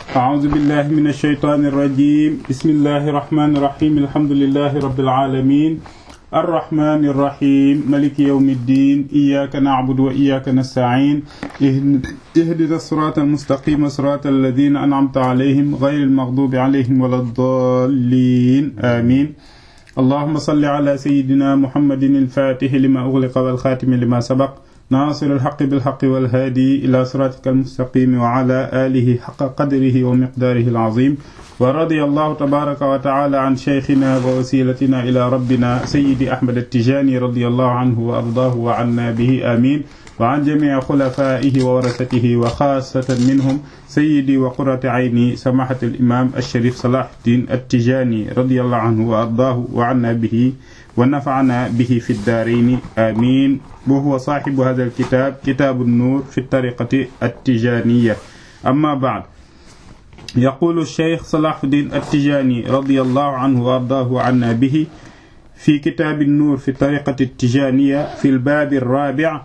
أعوذ بالله من الشيطان الرجيم بسم الله الرحمن الرحيم الحمد لله رب العالمين الرحمن الرحيم ملك يوم الدين إياك نعبد وإياك نستعين اهدنا الصراط المستقيم صراط الذين أنعمت عليهم غير المغضوب عليهم ولا الضالين آمين اللهم صل على سيدنا محمد الفاتح لما أغلق والخاتم لما سبق ناصر الحق بالحق والهادي إلى صراطك المستقيم وعلى آله حق قدره ومقداره العظيم ورضي الله تبارك وتعالى عن شيخنا ووسيلتنا إلى ربنا سيدي أحمد التجاني رضي الله عنه وأرضاه وعنا به آمين وعن جميع خلفائه وورثته وخاصة منهم سيدي وقرة عيني سماحة الإمام الشريف صلاح الدين التجاني رضي الله عنه وأرضاه وعنا به ونفعنا به في الدارين آمين وهو صاحب هذا الكتاب كتاب النور في الطريقة التجانية أما بعد يقول الشيخ صلاح الدين التجاني رضي الله عنه وأرضاه عنا به في كتاب النور في الطريقة التجانية في الباب الرابع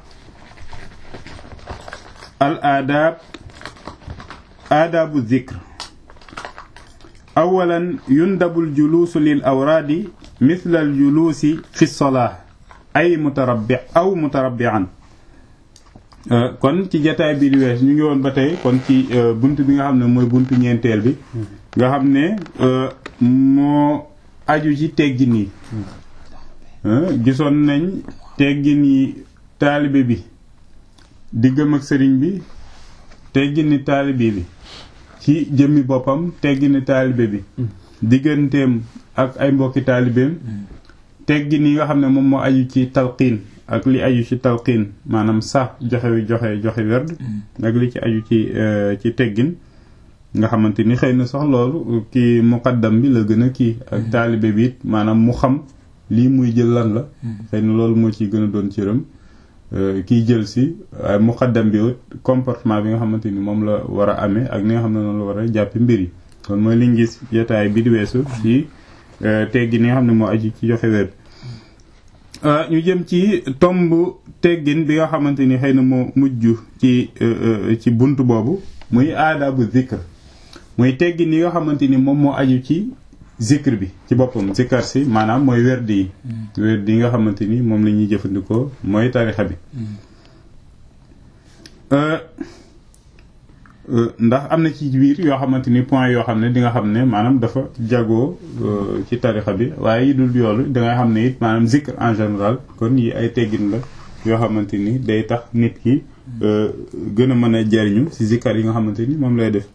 الآداب آداب الذكر أولا يندب الجلوس للأوراد مثل الجلوس في الصلاة ay mutarabbi aw mutarabbi'an kon ci jataay bi di wees ñu ngi woon ba tey kon ci bunt bi nga xam ne mooy buntu ñeenteel bi nga xam ne moo aju ci teggin yi gisoon nañ teggin yi taalibe bi diggam ak sëriñ bi teggini taalibe bi ci jëmmi boppam teggini taalibe bi digganteem ak ay mbokki taalibeem teggin yi nga xam ne moom moo aju ci talqiin ak li aju ci talqiin maanaam sax joxe wi joxe joxe werd ak li ci aju ci ci teggin nga xamante ni xëy na sax loolu kii muqaddam bi la gën a kii ak taalibe bi it maanaam mu xam lii muy jël lan la xëy na loolu moo ciy gën a doon cëram kiy jël si waaye muqaddam bi it comportement bi nga xamante ni moom la war a amee ak ni nga xam ne noonu la war a jàppi mbir yi kon mooy liñ gis jotaay bi di weesu ci teggin yi nga xam ne moo aju ci joxe werd ñu jëm ci tomb teggin bi nga xamante ni xëy na moo mujj ci ci bunt boobu muy aadabu zikr muy teggin yi nga xamante ni moom moo aju ci zikr bi ci boppam zikar si maanaam mooy werd yi werd yi nga xamante ni moom la ñuy jëfandikoo mooy tarixa bi ndax am na ci biir yoo xamante ni point yoo xam ne di nga xam ne maanaam dafa jagoo ci tarixa bi waaye yi dul yoolu da ngay xam ne it maanaam zikr en général kon yi ay teggin la yoo xamante ni day tax nit ki gën a mën a jariñu ci zikar yi nga xamante ni moom lay def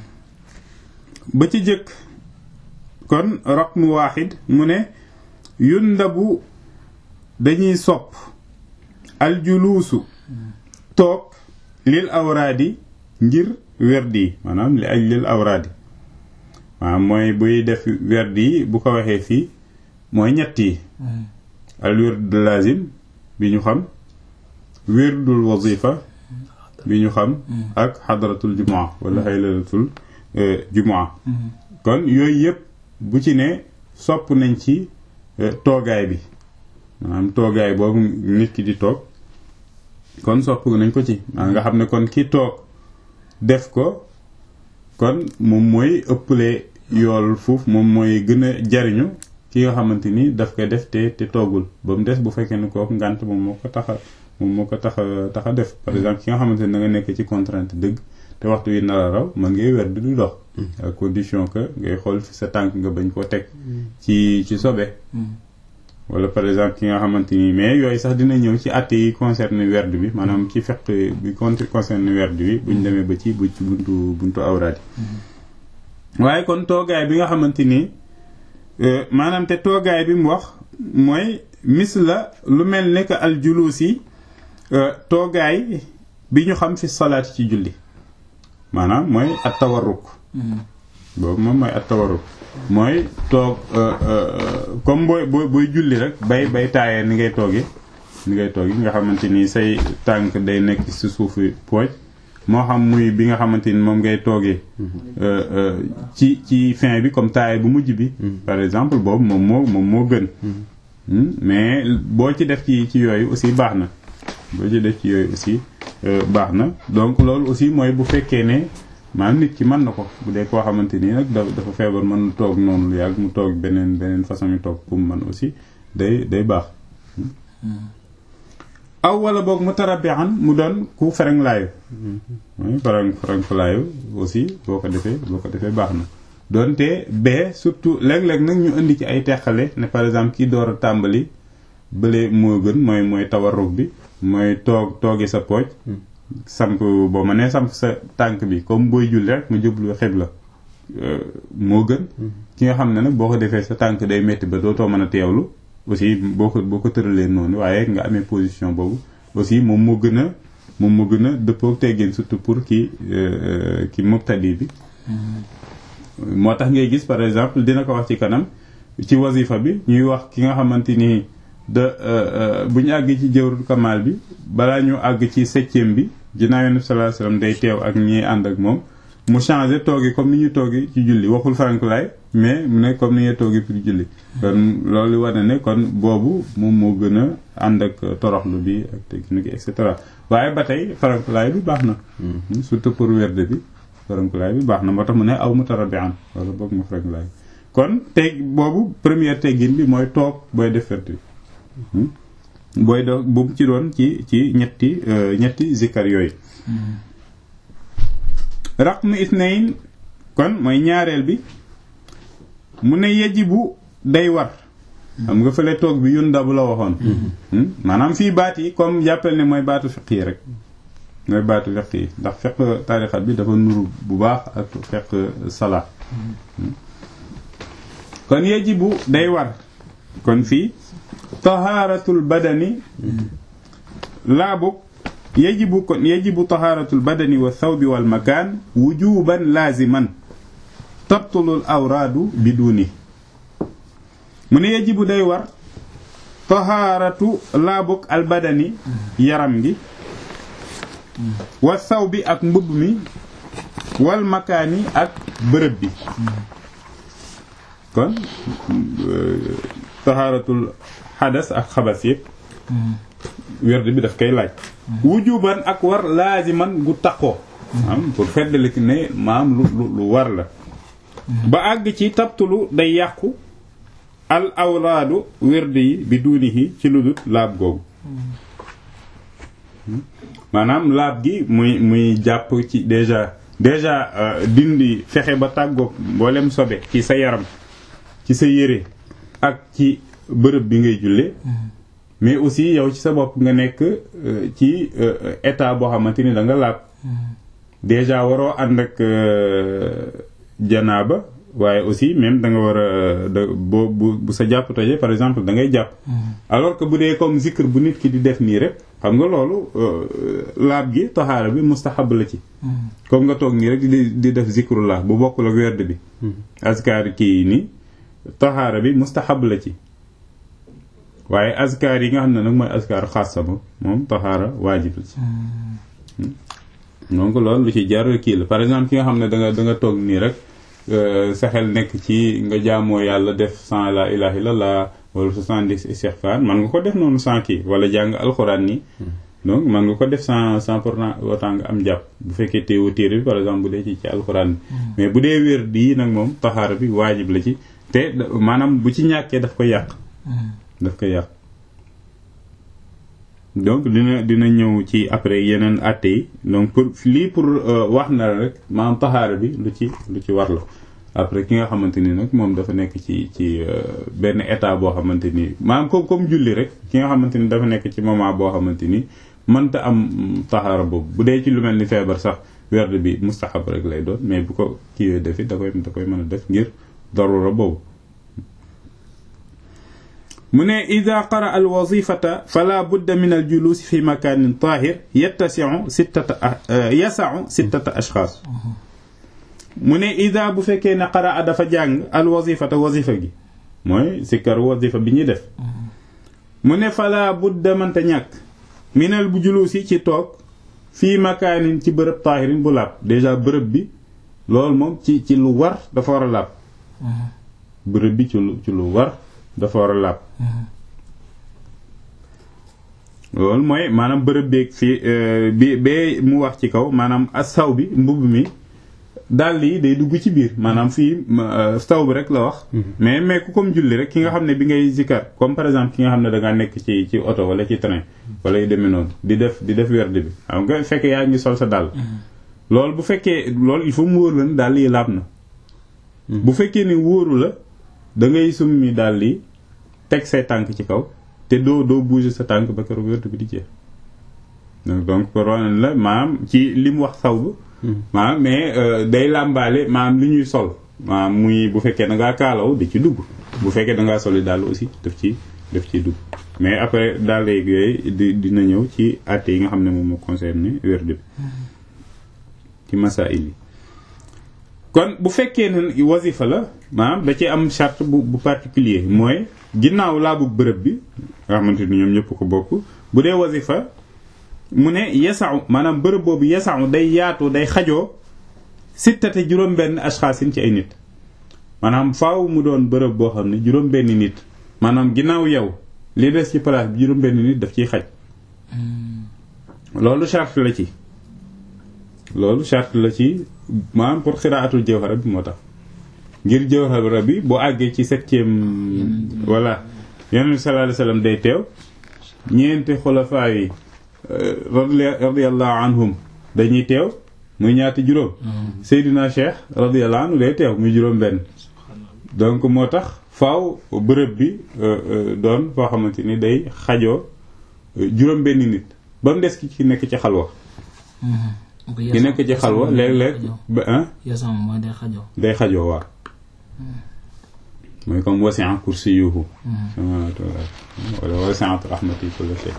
ba ci jëkk kon raqmu waaxid mu ne yundabu dañuy sopp aljuluusu toog lil awraadi ngir werd yi maanaam li aj lil awraadi maanaam mooy buy def werd yi bu ko waxee fii mooy ñett yi al wird lazim bi ñu xam wirdul wazifa bi ñu xam ak xadratul jumaa wala xaylalatul jumaa kon yooyu yëpp bu ci ne sopp nañ ci toogaay bi maanaam toogaay boobu nit ki di toog kon sopp nañ ko ci nga xam ne kon ki toog def ko kon moom mooy ëpple yool fuuf moom mooy gën a jariñu ki nga xamante ni daf koy def te te toogul ba mu des bu fekkee ne kooku ngànt moom moo ko tax a moom moo ko tax a tax a def par exemple ki nga xamante ni da nga nekk ci contrainte dëgg te waxtu wi nar a raw mën ngay wer di du dox à condition que ngay xool fi sa tànk nga bañ koo teg ci ci sobe wala par exemple ki nga xamante ni mais yooyu sax dina ñëw ci àtte yi concerne werd bi maanaam ci fekk bi concerne werd bi buñ demee ba ci bu ci buntu buntu awraadi waaye kon toogaay bi nga xamante ni maanaam te toogaay bi mu wax mooy mis la lu mel ne que al julus yi toogaay bi ñu xam fi salaat ci julli maanaam mooy at tawarruk boobu moom mooy at tawarruk mooy toog comme booy booy booy julli rek bay bay taayee ni ngay toogee ni ngay toogee nga xamante ni say tànk day nekk ci suufu pooj moo xam muy bi nga xamante ni moom ngay toogee ci ci fin bi comme taayee bu mujj bi par exemple boobu moom moo moom moo gën mais boo ci def ci ci yooyu aussi baax na boo ci def ci yooyu aussi baax na donc loolu aussi mooy bu fekkee ne maanaam nit ki mën na ko bu dee koo xamante nii nag dafa feebar mën toog noonu lu yàgg mu toog beneen beneen façon yu toog pour mu mën aussi day day baax aw wala boog mu tarabian mu doon ku fereng laayu fereng fereng laayu aussi boo ko defee boo ko defee baax na doonte bee surtout léeg-léeg nag ñu indi ci ay teqale ne par exemple kii door a tàmbali bële moo gën mooy mooy tawarruk bi mooy toog toogi sa pooj samp boo ma nee samp sa tànk bi comme booy julli rek mu jublu xibla moo gën ki nga xam ne nag boo ko defee sa tànk day metti ba dootoo mën a teewlu aussi boo ko boo ko tëralee noonu waaye nga amee position boobu aussi moom moo gën a moom moo gën a dëppoo teggin surtout pour ki ki mubtadi bi moo tax ngay gis par exemple dina ko wax ci kanam ci wasifa bi ñuy wax ki nga xamante ni de bu ñu àgg ci jawrul kamal bi balaa ñu àgg ci septième bi ginnaaw yonent sallallahu alayhi wasallam day teew ak ñi ànd ak moom mu changé toogi comme ni ñu toogi ci julli waxul farankulaay mais mu ne comme ni ñuy toogi pour julli kon loolu war na ne kon boobu moom moo gën a ànd ak toroxlu bi ak technique et cetera waaye ba tey farankulaay bi baax na surtout pour werde bi farankulaay bi baax na moo tax mu ne aw mu tarabian wala boog mu farankulaay kon teg boobu première teggin bi mooy toog booy def werde bi booy do bu mu ci doon ci ci ñetti ñetti zikkar yooyu raqmu isnayn kon mooy ñaareel bi mu ne yajibu day war xam nga fële toog bi yun dabu la waxoon maanaam fii baat yi comme jàppal ne mooy baatu fiq yi rek mooy baatu fiq yi ndax fiq tarixa bi dafa nuru bu baax ak fiq sala kon yajibu day war kon fii tahaaratul badani laabu yajibu kon yajibu tahaaratul badani wa thawbi wal makaan wujuban laaziman tabtulul awraadu biduni mu ne yajibu day war tahaaratu laabuk al badani yaram gi wa thawbi ak mbubb mi wal makaani ak bërëb bi kon tahaaratul xadas ak xabas yëpp werd bi daf koy laaj wujuban ak war laaziman gu taqoo am pour feddali ne maam lu lu war la ba àgg ci tabtulu day yàqu al awraadu werd yi bi duunihi ci lu dul laab googu maanaam laab gi muy muy jàpp ci déjà déjà dindi fexe ba tàggoog mboolem sobe ci sa yaram ci sa yére ak ci bërëb bi ngay julle mais aussi yow ci sa bopp nga nekk ci état boo xamante ni da nga laab déjà waroo ànd ak janaaba waaye aussi même da nga war a da boo bu bu sa jàpp tojee par exemple da ngay jàpp alors que bu dee comme zikr bu nit ki di def nii rek xam nga loolu laab gi taxaara bi mustahab la ci comme nga toog nii rek di di def zikrullah bu bokkul ak werd bi askar kii nii taxaara bi mustahab la ci waaye askar yi nga xam ne nag mooy askar xaasa ba moom taxaara waajib la ci donc loolu lu ci jar kii la par exemple ki nga xam ne da nga da nga toog nii rek sa xel nekk ci nga jaamoo yàlla def sans la ilaha illallah wala soixante-dix istighfar man nga ko def noonu sans kii wala jàng alxuraan nii donc man nga ko def sans sans pourtant autant nga am jàpp bu fekkee teewu téere bi par exemple bu dee ci ci alxuraan bi mais bu dee wér di nag moom taxaara bi waajib la ci te maanaam bu ci ñàkkee daf ko yàq daf ko yàq donc dina dina ñëw ci après yeneen àtte yi donc pour lii pour wax na la rek maanaam taxaara bi lu ci lu ci war la après ki nga xamante ni nag moom dafa nekk ci ci benn état boo xamante ni maanaam comme comme julli rek ki nga xamante ni dafa nekk ci moment boo xamante ni mënta am taxaara boobu bu dee ci lu mel ni feebar sax werd bi mustahab rek lay doon mais bu ko kiiwee defi da koy da koy mën a def ngir darura boobu mu ne ida qara al wazifata fala budda min al julus fi makanin tahir yattasiu sittata yasau sittata ashxaas mu ne ida bu fekkee ne qara dafa jàng al wazifata wazifa gi mooy sikkar wazifa bi ñuy def mu ne fala budda mënta ñàkk minal bu julusi ci toog fii makaanin ci bërëb taahirin bu laab déjà bërëb bi loolu moom ci ci lu war dafa war a laab bërëb bi ci lu ci lu war dafa war a laab loolu mooy maanaam bërëb beeg fii bi bee mu wax ci kaw maanaam asaw bi mbubb mi dàll yi day dugg ci biir maanaam fii saw bi rek la wax mais mais ku comme julli rek ki nga xam ne bi ngay zikar comme par exemple ki nga xam ne da ngaa nekk ci ci oto wala ci train wala yu demee noonu di def di def werd bi xam nga fekkee yaa ngi sol sa dàll loolu bu fekkee loolu il faut mu wóor la ne dàll yi laab na bu fekkee ne wóoru la da ngay summi dàll yi teg say tànk ci kaw te doo doo bouger sa tànk ba keroog werd bi di jeex donc pour wane la maanaam ci li mu wax saw bu maanaam mais day làmbaale maanaam li ñuy sol maanaam muy bu fekkee da ngaa kaalaw di ci dugg bu fekkee da ngaa soli daal aussi daf ci daf ciy dugg mais après daal léegi yooyu di dina ñëw ci àtte yi nga xam ne moom moo concerné werd bi ci masail yi kon bu fekkee ne wasifa la maanaam da ci am charte bu bu particulier mooy ginnaaw laabu bërëb bi nga xamante ni ñoom ñëpp ko bokk bu dee wasifa mu ne yasaxu maanaam bërëb boobu yasaxu day yaatu day xajoo sittate juróom-benn ashxaasin ci ay nit maanaam faaw mu doon bërëb boo xam ne juróom-benn nit maanaam ginnaaw yow li des ci place bi juróom-benn nit daf ciy xaj loolu charte la ci loolu charte la ci maanaam pour xiraatul jawhara bi moo tax ngir jawhara bi boo àggee ci septième voilà yonent bi sallallahu alayhi wasallam day teew ñeenti xulafaa yi radiyallahu anhum dañuy teew muy ñaati juróom Seydina Cheikh radiyallahu anhu day teew muy juróom benn donc moo tax faaw bërëb bi doon foo xamante ni day xajoo juróom benn nit ba mu des ki ci nekk ci xalwa ki nekk ci xalwa léeg-léeg ba ah day xajoo waaw mooy comme wasi'a kursiyuhu wala wasi'at rahmati kulla shay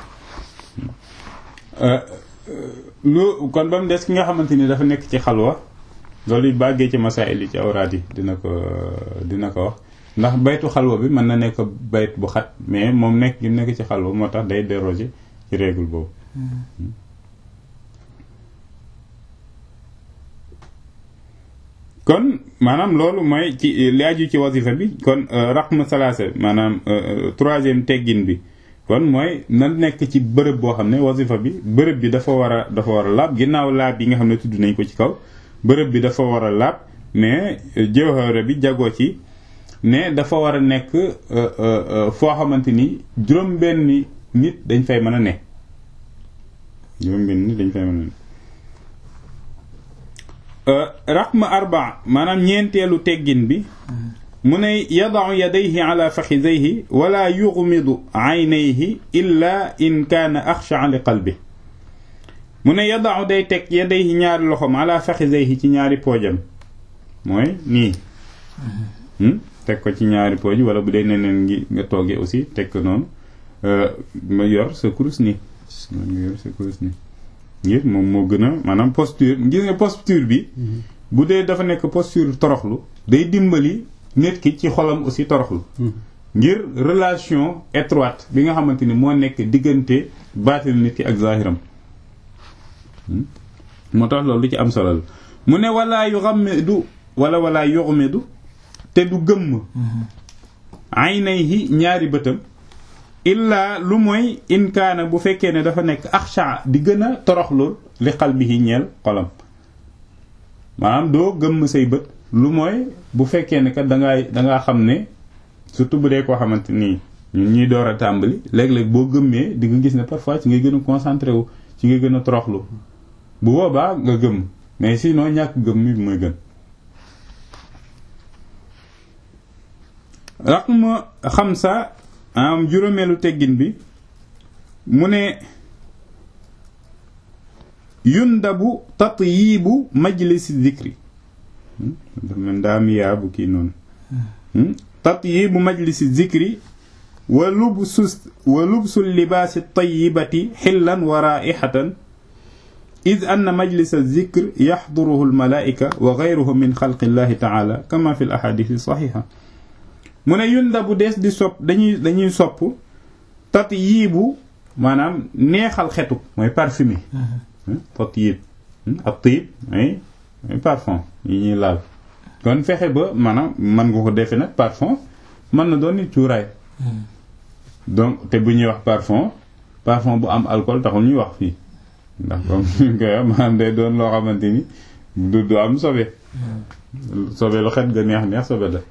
lu kon ba mu des ki nga xamante ni dafa nekk ci xalwa loolu it bàggee ci masaa'il yi ci awraat yi dina ko dina ko wax ndax baytu xalwa bi mën na nekk bayt bu xat mais moom nekk gi nekk ci xalwa moo tax day déroger ci règle boobu kon maanaam loolu mooy ci li aju ci wasifa bi kon raqm salaasa maanaam troisième teggin bi kon mooy na nekk ci bërëb boo xam ne wasifa bi bërëb bi dafa war a dafa war a laab ginnaaw laab yi nga xam ne tudd nañ ko ci kaw bërëb bi dafa war a laab mais jawhara bi jagoo ci ne dafa war a nekk foo xamante ni juróom-benni nit dañ fay mën a ne juróom-benni nit dañ fay mën a ne raqma arba maanaam ñeenteelu teggin bi mu ne yadau yadayhi ala faxidayhi wala yuxmidu aynayhi illa in kaana axsha li qalbi mu ne yadau day teg yadayhi ñaari loxom ala faxidayhi ci ñaari poojam mooy nii teg ko ci ñaari pooj wala bu dee neneen ngi nga toogee aussi teg ko noonu nga yor sa kurus nii nga yor sa kurus nii ngir moom moo gën a maanaam posture ngir nga posture bi bu dee dafa nekk posture toroxlu day dimbali nit ki ci xolam aussi toroxlu ngir relation étroite bi nga xamante ni moo nekk diggante baatin nit ki ak zahiram moo tax loolu lu ci am solo la mu ne walaa yuxammidu wala walaa yuxmidu te du gëmm aynayhi ñaari bëtam illaa lu mooy inkaana bu fekkee ne dafa nekk axsha di gën a toroxlu li qalbihi ñeel xolam maanaam doo gëmm say bët lu mooy bu fekkee ne kat dangaa dangaa xam ne surtout bu dee koo xamante nii ñun ñuy door a tàmbali léeg-léeg boo gëmmee di nga gis ne parfois ci ngay gën a concentré wu ci ngay gën a toroxlu bu boobaa nga gëmm mais sinon ñàkk gëmm mi mooy gën raqma xamsa am juróomeelu teggin bi mu ne yundabu tatyibu majlis zikri man daamiyaa bu kii noonu tatyibu majlis zikri wa lubsu wa lubsu libaasi tayyibati xillan wa raa'ixatan id anna majlis zikr yaxduruhu almalaa'ika wa gayruhu min xalqi llahi taala kama fi l ahadisi saxiixa mu ne yundabu dees di sopp dañuy dañuy sopp tatyibu maanaam neexal xetu mooy parfumé tatyib ak tiyib ay parfum yi ñuy laal kon fexe ba maanaam mën nga ko defee nag parfum mën na doon nit cuuraay donc te bu ñuy wax parfum parfum bu am alcool taxul ñuy wax fii ndax comme ñu koy wax maanaam day doon loo xamante ni du du am sobe sobe lu xet ga neex neex sobe la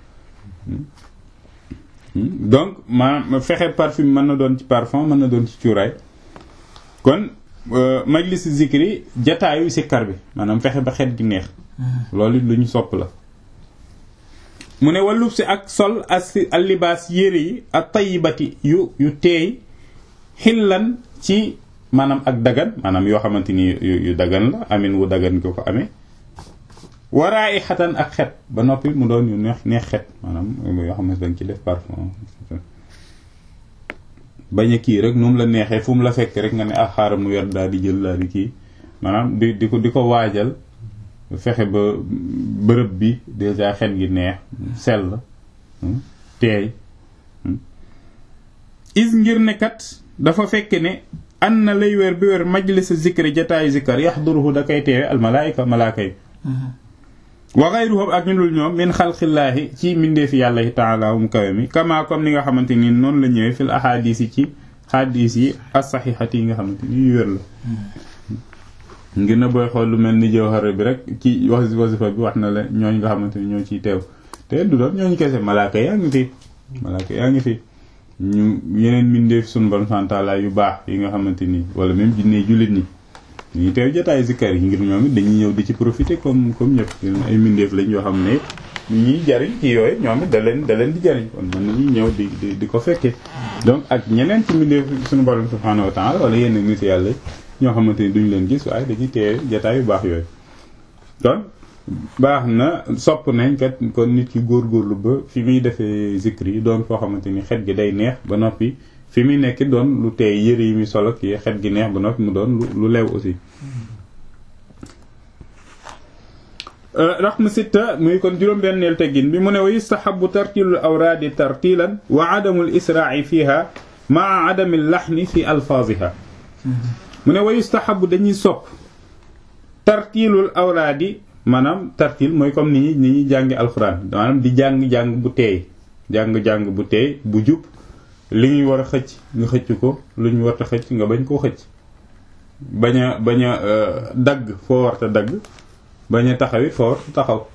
donc maanaam fexe parfum mën na doon ci parfum mën na doon ci cuuraay kon majlis zikri jataayu sikkar bi maanaam fexe ba xet gi neex loolu it lu ñu sopp la mu ne wàllub si ak sol as allibaas yére yi ak tayibati yu yu teey xillan ci maanaam ak dagan maanaam yoo xamante ni yu dagan la amin wu dagan ko ko amee waraay xatan ak xet ba noppi mu doon yu neex neex xet maanaam yoo xamante dañ ci def parfum bañ a kii rek nu mu la neexee fu mu la fekk rek nga ne ah xaaral mu yor daal di jël daal di kii maanaam di di ko di ko waajal fexe ba bërëb bi déjà xet gi neex sell teey is ngir ne kat dafa fekk ne an na lay weer bi weer majlis zikri jataayu zikkar yaxduruhu da koy teewe almalaayika malaaka yi wa gayruhum ak ñu dul ñoom min xalqillaahi ci mbindeefi yàlla yi taala mu kawe mi kama comme ni nga xamante ni noonu la ñëwee fil ahadis yi ci xadis yi as-saxiixati yi nga xamante ni yu wér la ngir na booy xool lu mel ni jawhara bi rek ci wax wasifa bi wax na la ñooñ nga xamante ni ñoo ciy teew te du doon ñooñu kese malaaka yaa ngi fi malaaka yaa ngi fi ñu yeneen mbindeef sunu borom santaala yu baax yi nga xamante ni wala même jinne jullit ñi ñu teew jotaay zikkar yi ngir ñoom it dañuy ñëw di ci profiter comme comme ñëpp ay mbindeef lañ yoo xam ne ñu ñuy jariñ ci yooyu ñoom it da leen da leen di jariñ kon mën nañuy ñëw di di di ko fekkee donc ak ñeneen ci mbindeef suñu borom subhanahu wa ta'ala wala yenn nit yàlla ñoo xamante ni duñ leen gis waaye dañuy teew jotaay yu baax yooyu kon baax na sopp nañ kat kon nit ki góorgóorlu ba fi muy defee zikr yi doon foo xamante ni xet gi day neex ba noppi fi muy nekk doon lu teey yëre yi muy solo kii xet gi neex ba noppi mu doon lu leew aussi raxma sitta muy kon juróom-benneel teggin bi mu ne wa yustahabu tartilul awraadi tartilan wa adamul israai fiha maa adamil laxni fi alfaaziha mu ne wa yustahabu dañuy sopp tartilul awraadi maanaam tartil mooy comme ni ñi ni ñuy jàngi alxuraan maanaam di jàng-jàng bu teey jàng-jàng bu teey bu jub li ñuy war a xëcc nga xëcc ko lu ñu war a xëcc nga bañ koo xëcc bañ a bañ a dagg foo warta dagg bañ a taxawit foo warta taxaw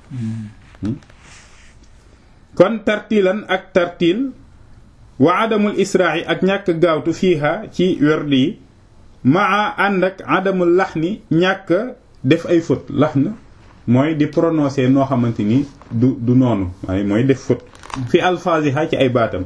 kon tartilan ak tartil wa adamul isra'i ak ñàkk gaawtu fiiha ci werd yi maa ànd ak adamul laxni ñàkk def ay faute laxn mooy di prononcer noo xamante ni du du noonu waaye mooy def faute fi alfaziha ci ay baatam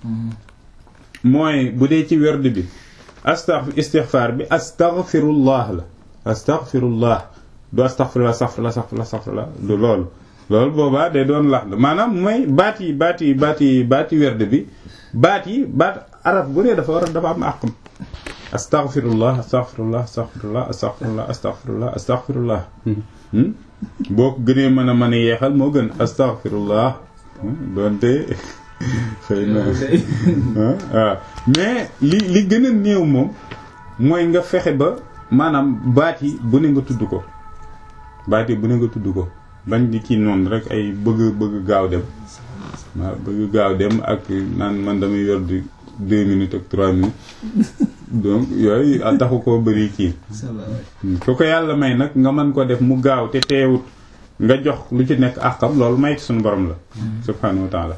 mooy bu dee ci werd bi astax istixfaar bi astaghfirullah la astaghfirullah du astaghfirullah astaghfirullah astaghfirullah astaghfirullah du loolu loolu boobaa day doon lax la maanaam mooy baat yi baat yi baat yi baati werd bi baat yi baat arab bu dee dafa war a dafa am àqam astaghfirullah astaghfirullah astaghfirullah astaghfirullah astaghfirullah astaghfirullah boo ko gënee mën a mën a yeexal moo gën astaghfirullah doonte xëy na waaw mais li li gën a néew moom mooy nga fexe ba maanaam baat yi bu ne nga tudd ko baat yi bu ne nga tudd ko bañ di kii noonu rek ay bëgg bëgg gaaw dem waaw bëgg gaaw dem ak naan man damay yor di deux minutes ak trois minutes donc yooyu taxu koo bëri kii ku ko yàlla may nag nga mën ko def mu gaaw te teewut nga jox lu ci nekk àqam loolu may ci suñu borom la subhanahu wa taala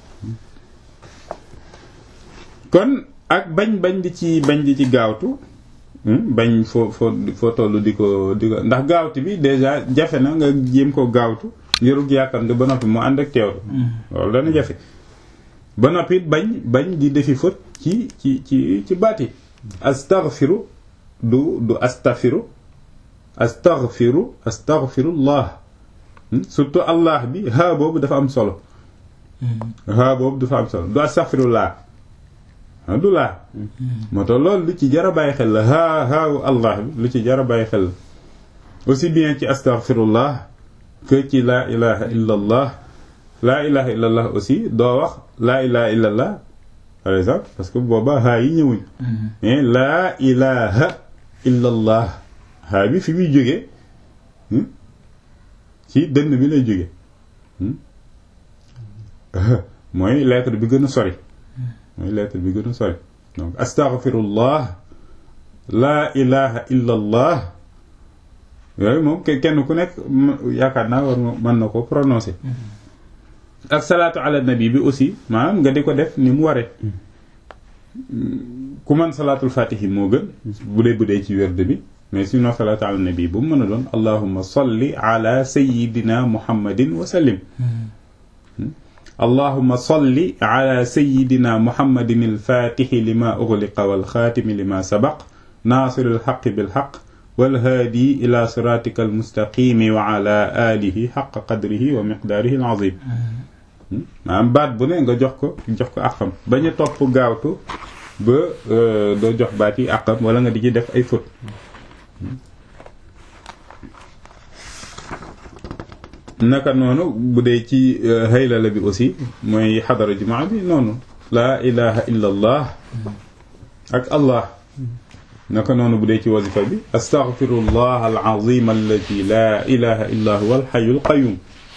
kon ak bañ bañ di ci bañ di ci gaawtu bañ foo foo foo toll di ko di ko ndax gaawtu bi déjà jafe na nga jéem ko gaawtu ngirug yàkkamte ba noppi mu ànd ak teewtu loolu dana jafe ba noppi bañ bañ di defi fët ci ci ci ci baat yi astaghfiru du du astaghfiru astaghfiru astaghfirullah surtout allah bi haa boobu dafa am solo haa boobu dafa am solo du astaghfirullah du laa moo tax loolu lu ci jar a bàyyi xel la haa haawu allah bi lu ci jar a bàyyi xel la aussi bien ci astaghfirullah que ci laa ilaha illa allah laa ilaha illa allah aussi doo wax laa ilaha illa allah par exemple parce que booba haa yi ñëwuñ mais laa ilaha illa allah haa bi fi muy jógee ci dënn bi lay jóge mooy lettre bi gën a sori mooy lettre bi gën a sori donc astaghfirullah laa ilaha illa allah yooyu moom kenn ku nekk yaakaar naa war mën na ko prononcer ak salaatu ala nabi bi aussi maanaam nga di ko def ni mu waree ku man salaatul fatihi moo gën bu dee bu dee ci werd bi mais sinon salaatu ala nabi bu mu mën a doon allahumma salli ala sayidina muhammadin wa sallim allahumma salli ala sayidina muhammadin alfatixi lima ughliqa walxaatimi lima sabaq naasiril xaqi bilxaq walhaadi ila siratika almustaqimi wa ala alihi xaqa qadrihi wa miqdaarihi alazim maanaam baat bu ne nga jox ko jox ko àqam bañ a topp gaawtu ba doo jox baat yi àqam wala nga di ci def ay faute naka noonu bu dee ci haylala bi aussi mooy xadara jumaa bi noonu laa ilaha illa allah ak allah naka noonu bu dee ci wasifa bi astaghfirullah alazim alladi laa ilaha illa huwa alxayu alqayum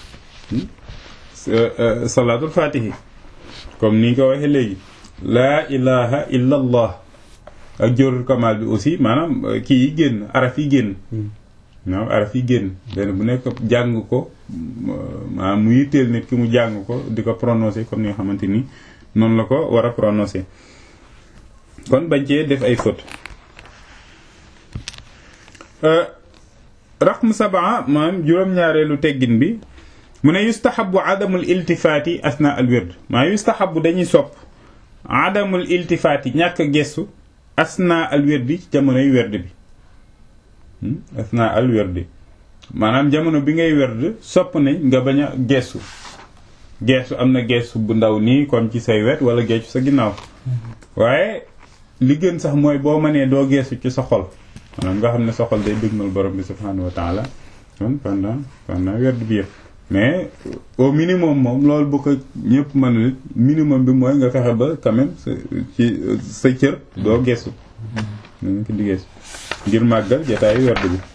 salaatul fatihi comme ni nga ko waxee léegi laa ilaha illa allah ak jorul kamal bi aussi maanaam kii yi génn araf yi génn waaw araf yi génn benn bu nekk jàng ko maanaam mu yitteel nit ki mu jàng ko di ko prononcer comme ni nga xamante ni noonu la ko war a prononcer kon bañ cee def ay faute raqm sabaa maanaam juróom-ñaareelu teggin bi mu ne yustahabu adamul iltifaati asna al wird maa yustahabu dañuy sopp adamul iltifaati ñàkk gestu asna al wirdi ci jamonoy werd bi asna al wirdi maanaam jamono bi ngay werd sopp nañ nga bañ a gestu gestu am na gestu bu ndaw nii comme ci say wet wala geesu sa ginnaaw waaye li gën sax mooy boo mënee doo geesu ci sa xol maanaam nga xam ne sa xol day dëgmal borom bi subhanahu wa taala kon pendant pendant werd bi yëpp mais au minimum moom loolu bu ko ñëpp mënul it minimum bi mooy nga fexe ba quand même sa ci sa cër doo geesu nañ ko di geesu ngir màggal jataayu werd bi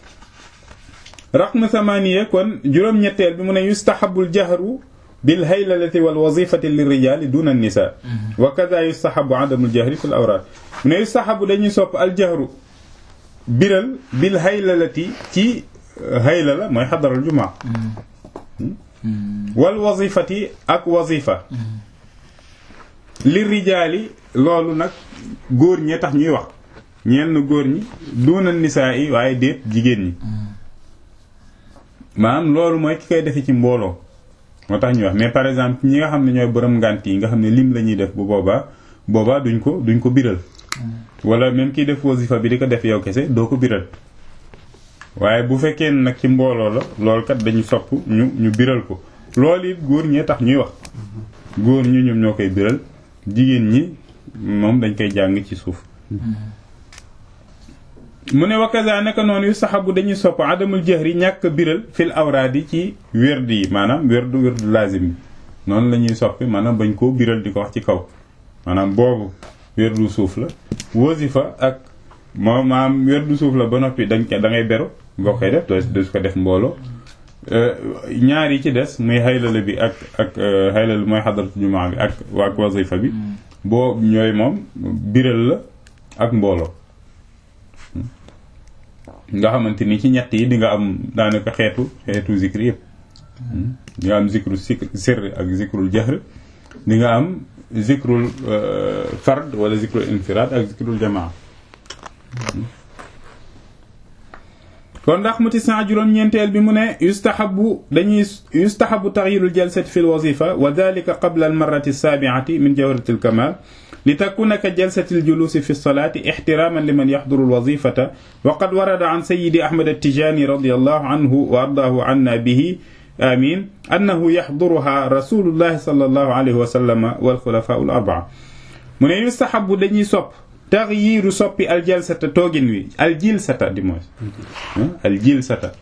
raqm samaniya kon juróom-ñetteel bi mu ne yustahabul jahru bil haylalati wal wazifati lirrijali duna nisa wa kaza yustahabu adamul jahri fil awraad mu ne yustahabu dañuy sopp al jahru biral bil haylalati ci haylala mooy xadaral jumaa wal wazifati ak wazifa li rijaali loolu nag góor ñee tax ñuy wax ñenn góor ñi duuna nisaa yi waaye déet jigéen ñi maanaam loolu mooy ki koy defe ci mbooloo moo tax ñuy wax mais par exemple ñi nga xam ne ñooy borom ngànt yi nga xam ne lim la ñuy def bu boobaa boobaa duñ ko duñ ko biral wala même kiy def wasifa bi di ko def yow kese doo ko biral waaye bu fekkee nag ci mbooloo la loolu kat dañu sopp ñu ñu biral ko loolu it góor ñee tax ñuy wax góor ñi ñoom ñoo koy biral jigéen ñi moom dañ koy jàng ci suuf mu ne wakaza naka noonu yu saxabu dañuy sopp adamul jahri ñàkk biral fil awraadi ci werd yi maanaam werdu werdu lazim yi noonu la ñuy soppi maanaam bañ koo biral di ko wax ci kaw maanaam boobu werdu suuf la wasifa ak moom maanaam werdu suuf la ba noppi dañ ko da ngay beru boo koy def doo du ko def mbooloo ñaar yi ci des muy xaylala bi ak ak xaylala mooy xadaratu jumaa bi ak ak wasifa bi boo ñooy moom biral la ak mbooloo nga xamante ni ci ñett yi di nga am daanaka xeetu xeetu zikri yëpp di nga am zikru sirr ak zikrul jahr di nga am zikrul fard wala zikrul infiraad ak zikrul jamaa kon ndax muti cent juróom-ñeenteel bi mu ne yustahabu dañuy yustahabu taxyirul jalsati fi lwazifa wa dalika qabla almarrati alsaabiati min jawrati alkamal li takuna ka jalsati aljulusi fi lsolati ixtiraman liman yaxduru alwazifata wa qad warada an sayidi ahmad attijani radi allahu anhu wa ardaahu anna bihi amin annahu yaxduruha rasulullahi sal allahu alayhi wa sallama walxulafau al arbaa mu ne yustahabu dañuy sopp taxyiiru soppi aljalsata toogin wi aljilsata di mooy aljilsata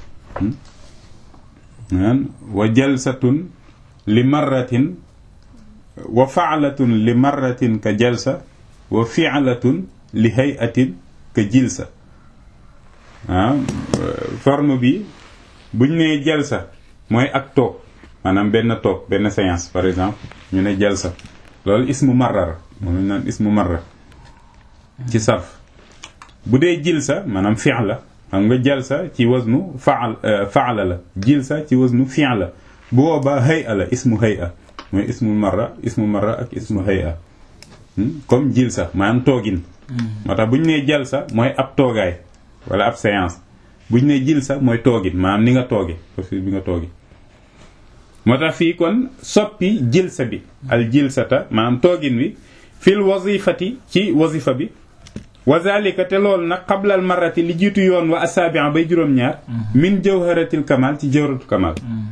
wa jalsatun li marratin wa faalatun li marratin ka jalsa wa fialatun li hayatin ka jilsa ah forme bi buñ nee jalsa mooy ak toog maanaam benn toog benn séance par exemple ñu ne jalsa loolu ismu marrar moom lañ naan ismu marra ci sarf bu dee jilsa maanaam fi'la xam nga jalsa ci wasnu faal faala la jilsa ci wasnu fi'l la bu boobaa hay'a la ismu hay'a mooy ismu marra ismu marra ak ismu hay'a comme jilsa maanaam toogin moo tax bu ñu nee jalsa mooy ab toogaay wala ab séance bu ñu nee jilsa mooy toogin maanaam ni nga tooge posture bi nga tooge moo tax fii kon soppi jilsa bi al jilsata maanaam toogin wi fil wazifati ci wazifa bi wa zalika te loolu nag qablal marrati li jiitu yoon wa asaabi'a bay juróom-ñaar min jawharatil kamal ci jawharatul kamal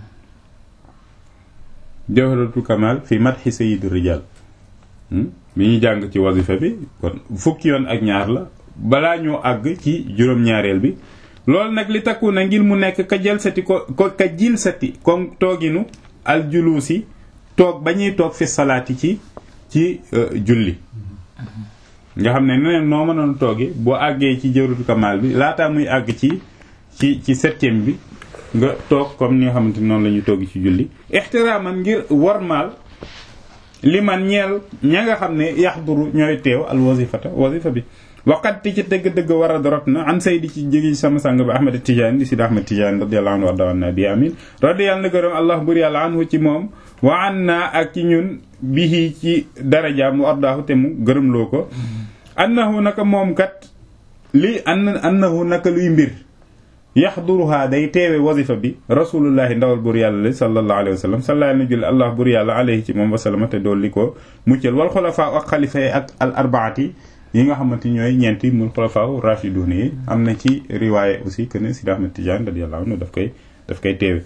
jawharatul kamal fi madhi sayyid rijal bi ñu jàng ci wazifa bi kon fukki yoon ak ñaar la balaa ñoo àgg ci juróom-ñaareel bi loolu nag li takku na ngir mu nekk ka jalsati ko ko ka jilsati comme tooginu al julusi toog ba ñuy toog fi salaati ci ci julli nga xam ne neneen noo mënoon tooge boo àggee ci jawharatul kamal bi laataa muy àgg ci ci ci septième bi nga toog comme ni nga xamante noonu la ñuy toog ci julli ixtiraaman ngir wormaal li man ñeel ña nga xam ne yaxduru ñooy teew al wazifata wazifa bi waqat ti ci dëgg-dëgg war a dorot na an say di ci jóge sama sang ba ahmad tijaani di sid ahmad tijaani radiyallahu anhu warda anna bi amin radiyallahu na gërëm allah bur yàlla anhu ci moom wa an naa ak ci ñun bihi ci darajaam wa ardaahu te mu gërëmloo ko annahu naka moom kat li an annahu naka luy mbir yaxduruha day teewe wazifa bi rasulullahi ndawal bur yàlla li sallallahu alayhi wa sallam sallallahu na julli allah bur yàlla alayhi ci moom wasalama te dool li ko muccal wal xulafaa ak xalifa yi ak al arbaati yi nga xamante ñooy ñeenti mul xulafaa rashidun yi am na ci riwaaye aussi que ne Sidi Ahmed Tidiane radiyallahu anhu daf koy daf koy teewe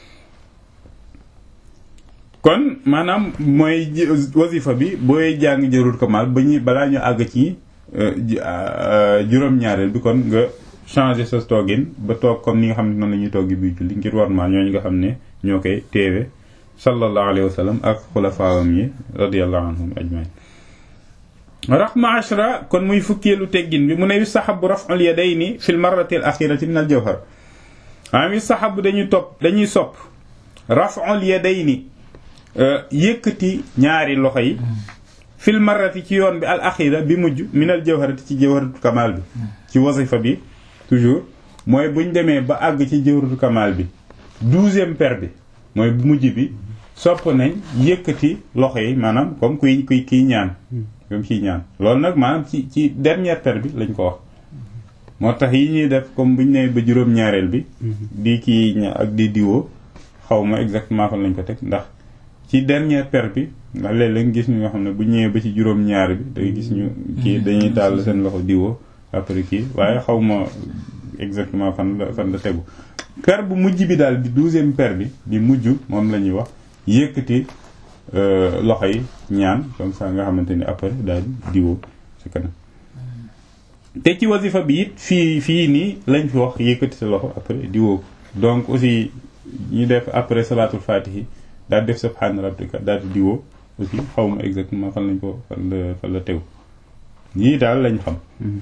kon maanaam mooy wazifa bi booy jàng jarul kamal ba ñu balaa ñu àgg ci juróom-ñaareel bi kon nga changer sa toogin ba toog comme ni nga xam ne noonu la ñuy toogi bi julli ngir war maa ñooñu nga xam ne ñoo koy teewe sallallahu alayhi wa sallam ak xulafaawam yi radiyallahu anhum ajmain raqma ashra kon muy fukkeelu teggin bi mu ne yustahabu raf'ul yadayni fil marrati al axirati min al jawhar maanaam yustahabu dañuy topp dañuy sopp raf'ul yadayni yëkkati ñaari loxo yi fil marrati ci yoon bi al axira bi mujj min al jawharati ci jawharatul kamal bi ci wasifa bi toujours mooy buñ demee ba àgg ci jawharatul kamal bi douzième per bi mooy bu mujj bi sopp nañ yëkkati loxo yi maanaam comme kuy kuy kiy ñaan comme kiy ñaan loolu nag maanaam ci ci dernière per bi lañ ko wax moo tax yi ñuy def comme buñ nee ba juróom-ñaareel bi di kii ak di diwoo xaw ma exactement fan lañ ko teg ndax ci dernière per bi ndax léeg-léeg gis ñu nga xam ne bu ñëwee ba ci juróom-ñaar bi da gis ñu kii dañuy tàll seen loxo diwoo après kii waaye xaw ma exactement fan la fan la tegu per bu mujj bi daal di douzième per bi di mujj moom la ñuy wax yëkkati loxo yi ñaan comme ça nga xamante ni après daal di diwoo ci kanam te ci wasifa bi it fii fii nii lañ fi wax yëkkati sa loxo après diwoo donc aussi ñu def après salatul fatihi daal def subhaana rabbika daal di diwoo aussi xaw ma exactement fan lañ ko fan la fan la tew ñii daal lañ xam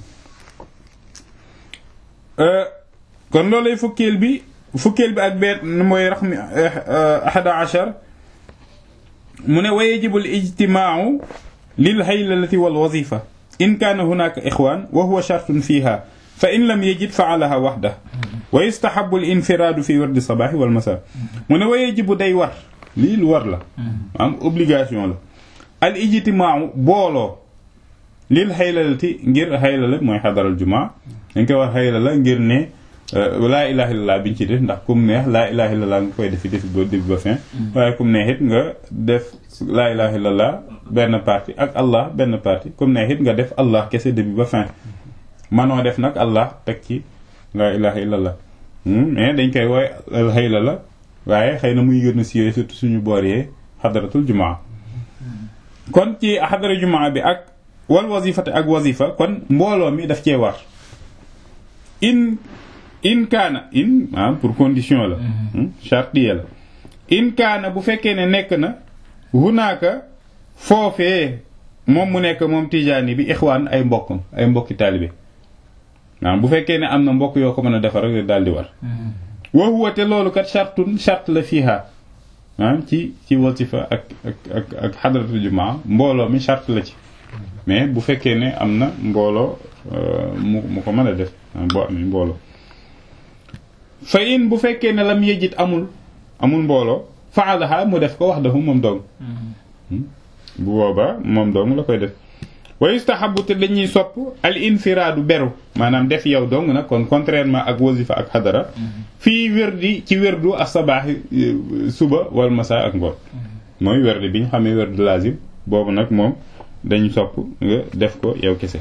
kon loolay fukkeel bi fukkeel bi ak benn mooy raxmi ahada achar mu ne wa yajibu al ijtimaau lil haylalati wal wazifa in kaana hunaka ixwaan wa huwa shartun fiha fa in lam yajid faalaha waxda wa yustahabu al infiraadu fi wardi sabaaxi wal masa mu ne wa yajibu day war lii lu war la am obligation la al ijtimaau booloo lil xaylalati ngir xaylala mooy xadaral jumaa dañ koy wax xaylala ngir ne laa ilaha illallah biñ ci def ndax kum neex laa ilaha illallah nga koy defi defi ba début ba fin waaye kum neex it nga def laa ilaha illallah benn partie ak allah benn partie kum neex it nga def allah kese début ba fin manoo def nag allah teg ci laa ilaha illallah mais dañ koy wooy xaylala waaye xëy na muy gën a siiwee surtout suñu boor yee xadaratul jumaa kon ci xadara jumaa bi ak wal wazifate ak wazifa kon mbooloo mi daf cee war in in kaana in ah pour condition la chartier la in kaana bu fekkee ne nekk na hunaaka foofee moom mu nekk moom tijaani bi ixwaan ay mbokkam ay mbokki taalibe waaw bu fekkee ne am na mbokk yoo ko mën a defar rek daal di war wa huwa te loolu kat chartun chart la fiiha ah ci ci wasifa ak ak ak ak xadratu jumaa mbooloo mi chart la ci mais bu fekkee ne am na mbooloo mu mu ko mën a def boo amee mbooloo fa in bu fekkee ne lam yejit amul amul mbooloo faalaha mu def ko wax dafa moom dong bu boobaa moom dong la koy def wa yustahabu te dañuy sopp al infiraadu beru maanaam def yow dong nag kon contrairement ak wasifa ak xadara fii wérdi ci wérdu ak sabaaxi suba wal masa ak ngoon mooy wérdi bi ñu xamee wérdu lazim boobu nag moom dañu sopp nga def ko yow kese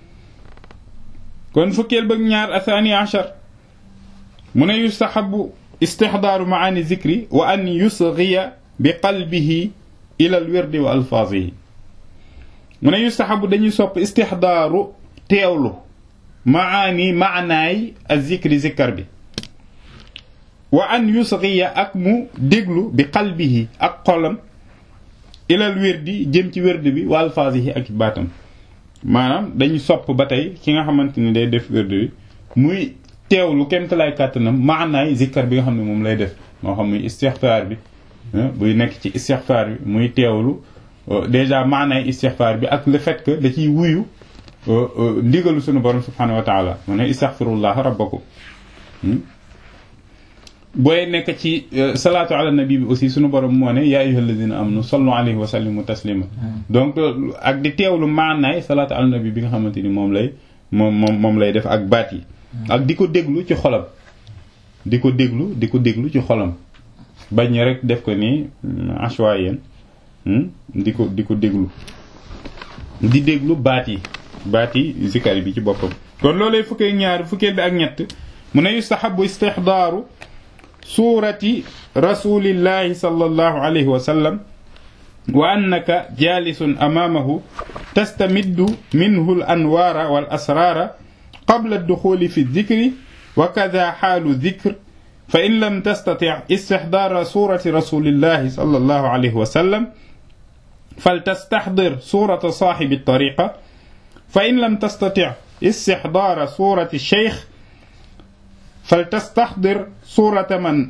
kon fukkeel bëgg ñaar athani achar mu ne yustahabu istixdaaru maani zikri wa an yusgiya bi qalbihi ila al wirdi wa alfaazihi mu ne yustahabu dañuy sopp istixdaaru teewlu maani maanaay a zikri zikkar bi wa an yusgiya ak mu déglu bi qalbihi ak xolam ilal wirdi jëm ci wirdi bi wa alfaazihi ak baatam maanaam dañuy sopp ba tey ki nga xamante ni day def wirdi bi muy teewlu kemtalaay kàttanam maanaay zikkar bi nga xam ne moom lay def moo xam muy istixfaar bi buy nekk ci istixfaar bi muy teewlu déjà maanaay istixfaar bi ak le fait que da ciy wuyu ndigalu sunu borom subhanahu wa taala mu ne istaxfirullah rabbakum booy nekk ci salaatu ala nabi bi aussi sunu borom moo ne yaa ayyuhal ladina amanu sallu alayhi wa sallimu taslima donc ak di teewlu maanaay salaatu ala nabi bi nga xamante ni moom lay moom moom moom lay def ak baat yi ak di ko déglu ci xolam di ko déglu di ko déglu ci xolam bañ rek def ko ni ashwayen di ko di ko déglu di déglu baat yi baat yi zikar bi ci boppam kon loolay fukkee ñaar fukkee bi ak ñett mu ne yustahabu istixdaaru suurati rasulillahi sallallahu alayhi wa sallam wa annaka jalisun amaamahu tastamiddu minhu al anwaara wal asraara qabla adduxuli fi dikri wa kada xaalu dikr fa in lam tastatic istixdaara suurati rasulillahi sallallahu alayhi wa sallam فلتستحضر صورة صاحب الطريقة فإن لم تستطع استحضار صورة الشيخ فلتستحضر صورة من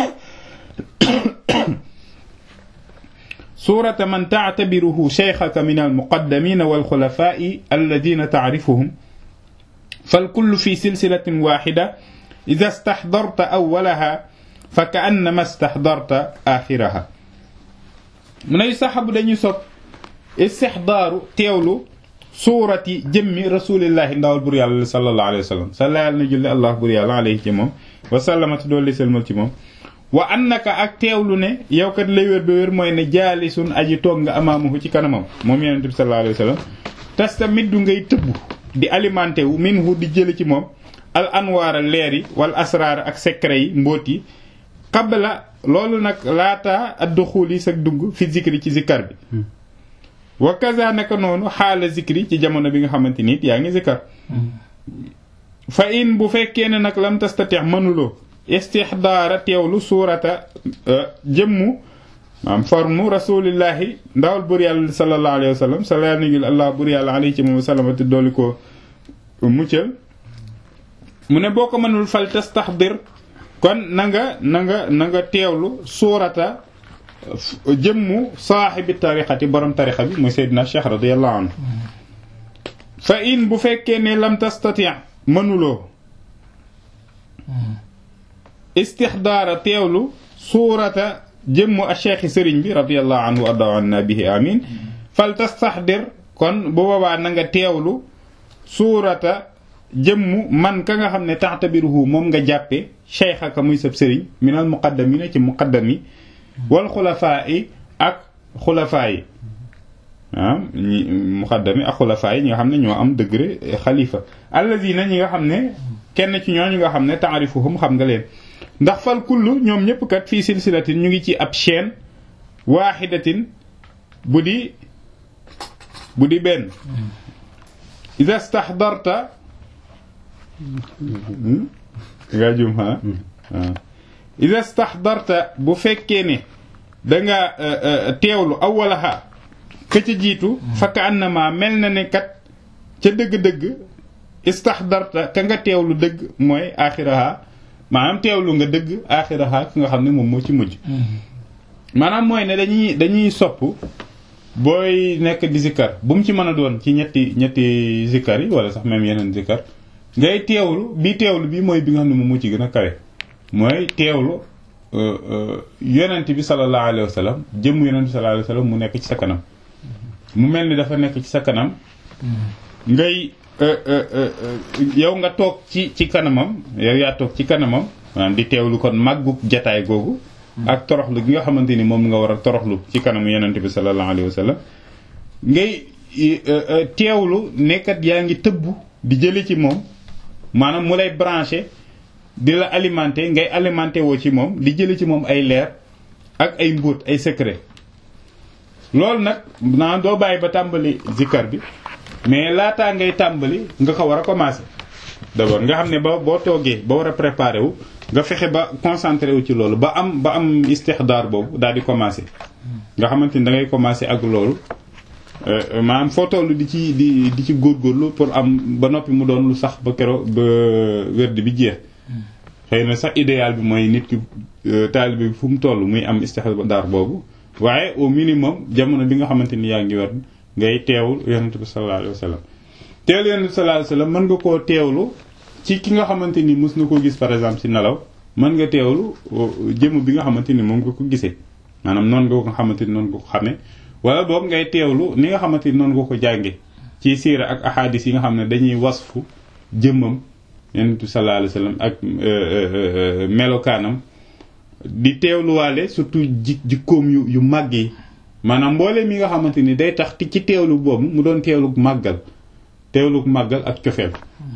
صورة من تعتبره شيخك من المقدمين والخلفاء الذين تعرفهم فالكل في سلسلة واحدة إذا استحضرت أولها فكأنما استحضرت آخرها mu ne saxabu dañuy sopp istixdaaru teewlu suurati jëmmi rasulillahi ndawal bur yàlla sallallahu alayhi wa sallam salla yàlla na julli allah bur yàlla alayhi ci moom wa sallamati doolli selmal ci moom wa annaka ak teewlu ne yow kat lay wér ba wér mooy ne jaalisun aji toog nga amaamahu ci kanamam moom yonente bi sallallahu alayhi wa sallam tastamiddu ngay tëbb di alimenté wu minhu di jële ci moom al anwaara leer yi wal asraar ak secret yi mbóot yi qabla loolu nag laata adduxuul yi sag dugg fi zikri ci zikkar bi wa kaza naka noonu xaala zikri ci jamono bi nga xamante nit yaa ngi zikkar fa in bu fekkee ne nag lam tastatix mënuloo istixdaara teewlu suurata jëmmu maam formu rasulillahi ndawal bur yàlla sallallahu alayhi wa sallam sala nigil allah bur yàlla alayhi ci moom salamati dooli ko muccal mu ne boo ko mënul fal tastaxdir kon na nga na nga na nga teewlu suurata jëmmu saaxibi tariqati borom tariqa bi muy Seydina Cheikh radiyallahu anhu fa in bu fekkee ne lam tastati mënuloo istixdaara teewlu suurata jëmmu a cheikhi sëriñ bi radiyallahu anhu wa arda anna bihi amin fal tastaxdir kon bu boobaa na nga teewlu suurata jëmmu man ka nga xam ne taxtabiruhu moom nga jàppe cheikhaka muy sab sëriñ minal muqaddamina ci muqaddam yi wal xulafaa yi ak xulafaa yi ah ñi muqaddam yi ak xulafaa yi ñi nga xam ne ñoo am degré xalifa alladina ñi nga xam ne kenn ci ñooñu nga xam ne taarifuhum xam nga leen ndax fal kullu ñoom ñëpp kat fii silsilatin ñu ngi ci ab chaîne waaxidatin bu di bu di benn ida staxdarta nga jum ha waaw ida staxdarta bu fekkee ne danga teewlu awalaha ka ca jiitu fakka annama mel na ne kat ca dëgg-dëgg istaxdarta ka nga teewlu dëgg mooy axiraha maanaam teewlu nga dëgg axiraha ki nga xam ne moom moo ci mujj maanaam mooy ne dañuy dañuy sopp booy nekk di zikkar bu mu ci mën a doon ci ñetti ñetti zikkar yi wala sax même yeneen zikkar ngay teewlu bi teewlu bi mooy bi nga xam ne moom moo ci gën a kawe mooy teewlu yonent bi sallallahu alayhi wa sallam jëmm yonent bi sallallahu alayhi wa sallam mu nekk ci sa kanam mu mel ni dafa nekk ci sa kanam ngay yow nga toog ci ci kanamam yow yaa toog ci kanamam maanaam di teewlu kon màggu jataay googu ak toroxlu gi nga xamante ni moom nga war a toroxlu ci kanamu yonent bi sallallahu alayhi wa sallam ngay teewlu nekkat yaa ngi tëbb di jële ci moom maanaam mu lay branché di la alimenté ngay alimenté woo ci moom di jële ci moom ay leer ak ay mbóot ay secret loolu nag naa doo bàyyi ba tàmbali zikkar bi mais laataa ngay tàmbali nga ko war a commencé d'abord nga xam ne ba boo toogee ba war a préparé wu nga fexe ba concentré wu ci loolu ba am ba am istixdaar boobu daal di commencé nga xamante ni da ngay commencé ak loolu maanaam foo toll di ci di di ci góorgóorlu pour am ba noppi mu doon lu sax ba kero ba werd bi jeex xëy na sax idéal bi mooy nit ki taalibe bi fu mu toll muy am istixdaar boobu waaye au minimum jamono bi nga xamante ni yaa ngi werd ngay teewul yonent bi sallallahu alayhi wa sallam teewlu yonent bi sallallahu alayhi wa sallam mën nga koo teewlu ci ki nga xamante ni mës na koo gis par exemple ci nelaw mën nga teewlu jëmm bi nga xamante ni moom nga ko gisee maanaam noonu nga ko xamante ni noonu nga ko xamee wala boog ngay teewlu ni nga xamante ni noonu nga ko jànge ci siira ak ahadis yi nga xam ne dañuy wasfu jëmmam yonent bi sallallahu alayhi wa sallam ak melokaanam di teewluwaale surtout ji jikkoom yu yu màgg yi maanaam mbooleem yi nga xamante ni day tax ci teewlu boobu mu doon teewlu màggal teewlu màggal ak cofeel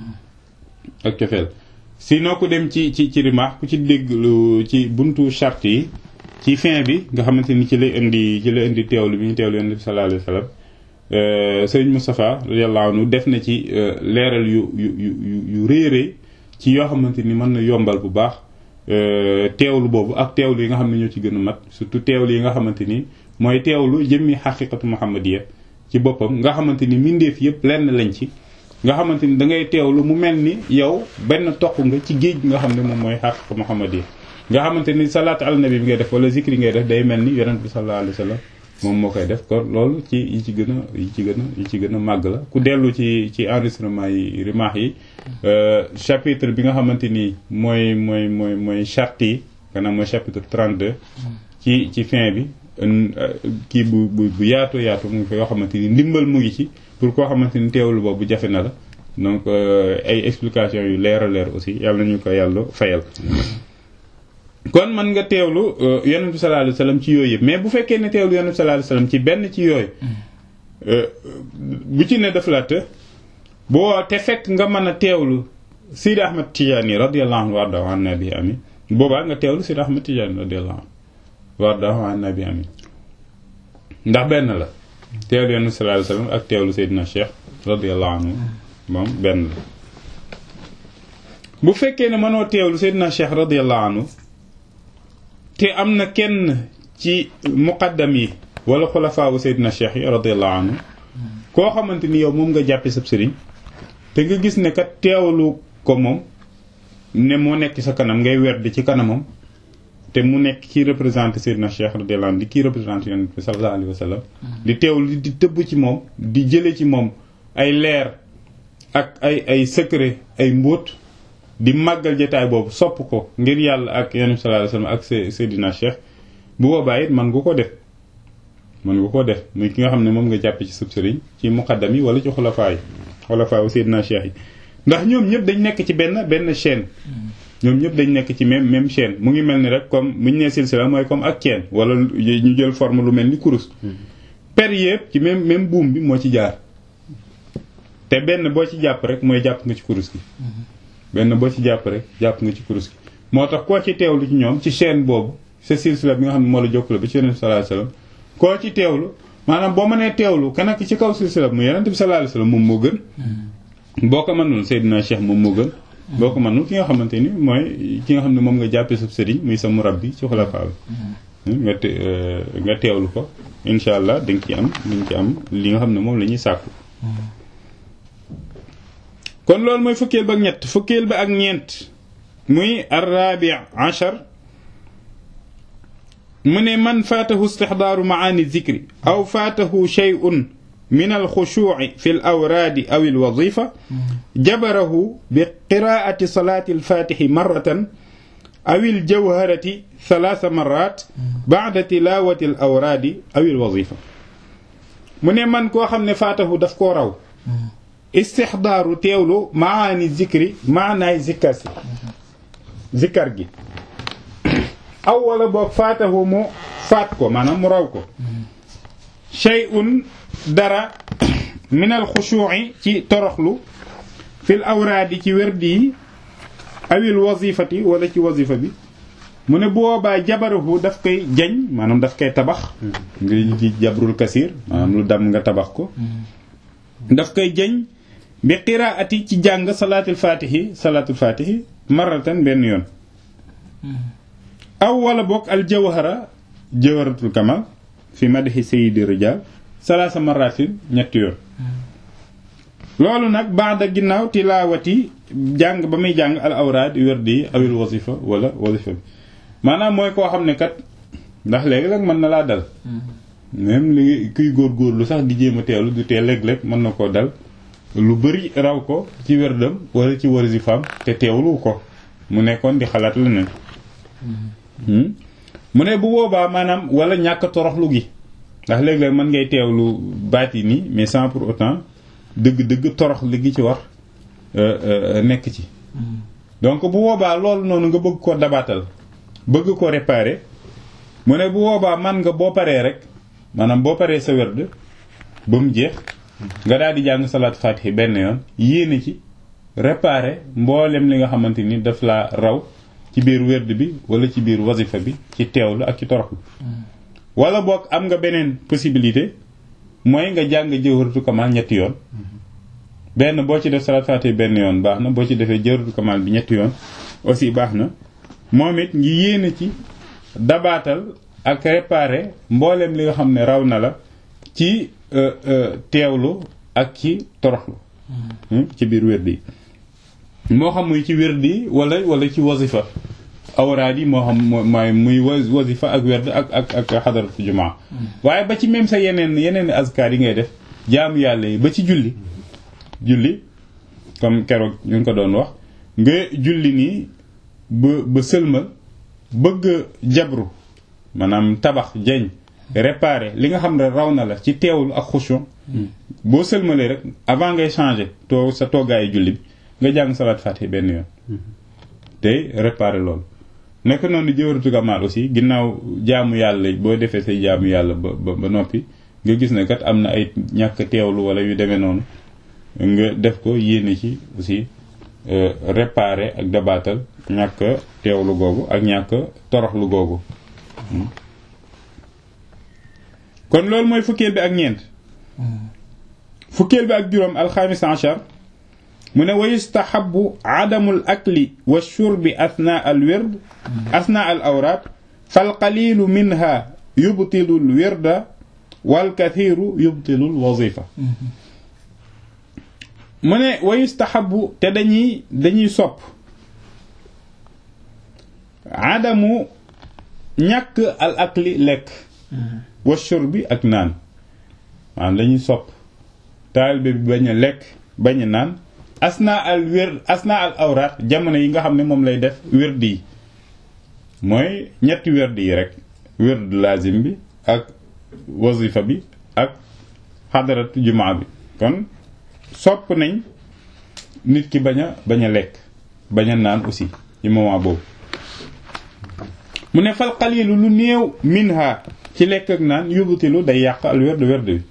ak cofeel sinon ku dem ci ci ci rimaax ku ci dégg lu ci buntu charte yi ci fin bi nga xamante ni ci lay indi ci lay indi teewlu bi ñu teewlu yonent bi sallallahu alayhi wa sallam sëriñ Moustapha radiyallahu anhu def na ci leeral yu yu yu yu rëy rëy ci yoo xamante ni mën na yombal bu baax teewlu boobu ak teewlu yi nga xam ne ñoo ci gën a mat surtout teewlu yi nga xamante ni mooy teewlu jëmmi xaqiqatu muhammadiya ci boppam nga xamante ni mbindeef yëpp lenn lañ ci nga xamante ni da ngay teewlu mu mel ni yow benn toq nga ci géej nga xam ne moom mooy xaqiqatu muhammadiya nga xamante ni salaatu ala nabi bi ngay def wala zikri ngay def day mel ni yonent bi sallallahu alayhi wa sallam moom moo koy def kon loolu ci yi ci gën a yi ci gën a yi ci gën a màgg la ku dellu ci ci enregistrement yi rimaax yi chapitre bi nga xamante ni mooy mooy mooy mooy charte yi maanaam mooy chapitre 32 ci ci fin bi kii bu bu bu yaatu yaatu mu ngi fa yoo xamante ni ndimbal mu ngi ci pour koo xamante ni teewlu boobu jafe na la donc ay explication yu leer a leer aussi yàlla nañu ko yàlla fayal kon mën nga teewlu yonent bi sallallahu alayhi wasallam ci yooyu yëpp mais bu fekkee ne teewlu yonent bi sallallahu alayhi wasallam ci benn ci yooyu bu ci ne daf la të boo te fekk nga mën a teewlu Sidi Ahmed Tidiane radiyallahu anhu wardahu an nabi amin boobaa nga teewlu Sidi Ahmed Tidiane radiyallahu anhu wardahu an nabi amin ndax benn la teewlu yonent bi sallallahu alayhi wasallam ak teewlu Seydina Cheikh radiyallahu anhu moom benn la bu fekkee ne mënoo teewlu Seydina Cheikh radiyallahu anhu te am na kenn ci muqaddam yi wala xulafaawu Seydina Cheikh yi radiyallahu anhu koo xamante ni yow moom nga jàppe sab sëriñ te nga gis ne kat teewlu ko moom ne moo nekk sa kanam ngay werd ci kanamam te mu nekk kii représenté Seydina Cheikh radiyallahu anhu di kii représenté yonent bi sallallahu alayhi wa sallam di teewlu di tëbb ci moom di jële ci moom ay leer ak ay ay secret ay mbóot di màggal jotaay boobu sopp ko ngir yàlla ak yonent bi sallallahu alayhi wa sallam ak Seydina Cheikh bu boobaa it man nga ko def mën nga ko def muy ki nga xam ne moom nga jàppe ci sëb sëriñ ci muqaddam yi wala ci xulafaa yi xulafaa wu Seydina Cheikh yi ndax ñoom ñëpp dañ nekk ci benn benn chaîne ñoom ñëpp dañ nekk ci même même chaîne mu ngi mel ni rek comme bu ñu nee silsila mooy comme ak chaîne wala ñu jël forme lu mel ni kurus per yëpp ci même même buum bi moo ci jaar te benn boo ci jàpp rek mooy jàpp nga ci kurus gi benn boo ci jàpp rek jàpp nga ci kurus gi moo tax koo ci teewlu ci ñoom ci chaîne boobu sa silsila bi nga xam ne moo la jokkale ba ci yonent bi sallallahu alayhi wasallam koo ci teewlu maanaam boo mënee teewlu ka nekk ci kaw silsila mu yonent bi sallallahu alayhi wasallam moom moo gën boo ko mënul Seydina Cheikh moom moo gën boo ko mënul ki nga xamante ni mooy ki nga xam ne moom nga jàppee sa sëriñ muy sa murabbi ci xulafaa bi nga te nga teewlu ko incha allah da nga ci am da nga ci am li nga xam ne moom la ñuy sàkku kon loolu mooy fukkeel ba ak ñett fukkeel ba ak ñeent muy arrabi achar mu ne man faatahu istixdaaru maani zikri aw faatahu shay'un min alxushuuci fi alawraadi aw alwazifa jabarahu bi qiraati salaati alfaatixi marratan awil jawharati thalaatha marat ba'da tilawati al awraadi awil wazifa mu ne man koo xam ne faatahu daf koo raw istixdaaru teewlu maani zikri maanaay zikkar si zikkar gi aw wala boog faatahu mu faat ko maanaam mu raw ko shay'un dara min al xushuu'i ci toroxlu fil awraadi ci wérdi yi awil wazifati wala ci wazifa bi mu ne bu boobaa jabarahu daf koy jañ maanaam daf koy tabax ngi ci jabrul kasir maanaam lu dam nga tabax ko daf koy jañ bi qiraati ci jàng salaatul faatihi salaatul faatihi maratan benn yoon aw wala bokk al jawhara jawharatul kamal fi madhi sayyidi rijal salaasa maratin ñetti yoon loolu nag baada ginnaaw tilaawati jàng ba muy jàng al awraad werdi yi awil wasifa wala wasifa bi maanaam mooy koo xam ne kat ndax léegi-léeg mën na laa dal même li kuy góorgóorlu sax di jéem a teelu du tee léeg-léeg mën na koo dal lu bari raw ko ci werdam wala ci wasifaam te teewlu ko mu nekkoon di xalaat leneen mu ne bu boobaa maanaam wala ñàkk toroxlu gi ndax léeg-léeg mën ngay teewlu baat yi nii mais sans pour autant dëgg-dëgg torox li gi ci war nekk ci donc bu boobaa loolu noonu nga bëgg ko dabaatal bëgg ko réparer mu ne bu boobaa man nga boo paree rek maanaam boo paree sa werd ba mu jeex nga daal di jàng salaat fatihi benn yoon yéene ci réparer mboolem li nga xamante ni daf laa raw ci biir werd bi wala ci biir wasifa bi ci teewlu ak ci toroxlu wala boog am nga beneen possibilité mooy nga jàng jawharatul kamal ñetti yoon benn boo ci def salaat fatihi benn yoon baax na boo ci defee jawharatul kamal bi ñetti yoon aussi baax na moom it ngi yéene ci dabaatal ak réparer mboolem li nga xam ne raw na la ci teewlu ak ci toroxlu ci biir wérdi yi moo xam muy ci wérdi wala wala ci wasifa awraad yi moo xam mooy muy wasifa ak werd ak ak ak xadaratu jumaa waaye ba ci même sa yeneen yeneen azkar yi ngay def jaamu yàlla yi ba ci julli julli comme keroog ñu ngi ko doon wax nga julli nii ba ba sëlmal bëgg jabru maanaam tabax jañ réparer li nga xam ne raw na la ci teewlu ak xushon boo sëlmalee rek avant ngay changer too sa toggaayu julli bi nga jàng salaat fatiha benn yoon tey réparer loolu nekk noonu jëwaratu gamaal aussi ginnaaw jaamu yàlla boo defee say jaamu yàlla ba ba noppi nga gis ne kat am na ay ñàkk teewlu wala yu demee noonu nga def ko yéene ci aussi réparer ak dabaatal ñàkk teewlu googu ak ñàkk toroxlu googu kon loolu mooy fukkeel bi ak ñeent fukkeel bi ak juróom alxamis achar mu ne wa yustahabu adamul akli wa shurbi athna al wird athna al awraat fal qalilu minha yubtilu al wirda wal kathiru yubtilu al wazifa mu ne wa yustahabu te dañuy dañuy sopp adamu ñàkk al akli lekk wa shurbi ak naan maanaam dañuy sopp taalibe bi bañ a lekk bañ a naan asna al wér asna al awraat jamono yi nga xam ne moom lay def wérdi yi mooy ñetti wérdi yi rek wérdu lazim bi ak wazifa bi ak xadaratu jumaa bi kon sopp nañ nit ki bañ a bañ a lekk bañ a naan aussi ci moment boobu mu ne fal qalilu lu néew minha ci lekk ak naan yubtilu day yàq al werd werd bi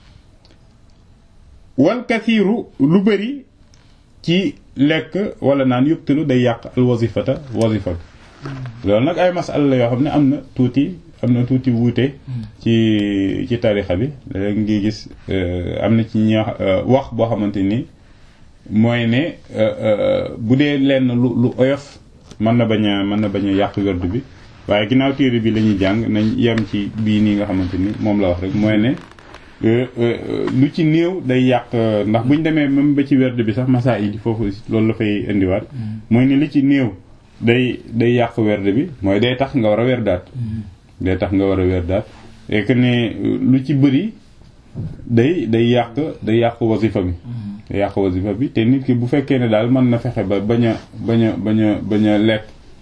wal kathiru lu bëri ci lekk wala naan yubtilu day yàq al wazifata wazifa bi loolu nag ay masala la yoo xam ne am na tuuti am na tuuti wuute ci ci tarixa bi léegi ngi gis am na ci ñi wax boo xamante ni mooy ne bu dee lenn lu lu oyof mën na bañ a mën na bañ a yàq werd bi waaye ginnaaw téere bi la ñuy jàng nañ yem ci bii nii nga xamante ni moom la wax rek mooy ne lu ci néew day yàq ndax buñ demee même ba ci werd bi sax masa yi foofu loolu la fay indiwaat mooy ne li ci néew day day yàq werd bi mooy day tax nga war a werdaat day tax nga war a werdaat et que ne lu ci bëri day day yàq day yàq wasifa bi day yàq wasifa bi te nit ki bu fekkee ne daal mën na fexe ba bañ a bañ a bañ a bañ a lekk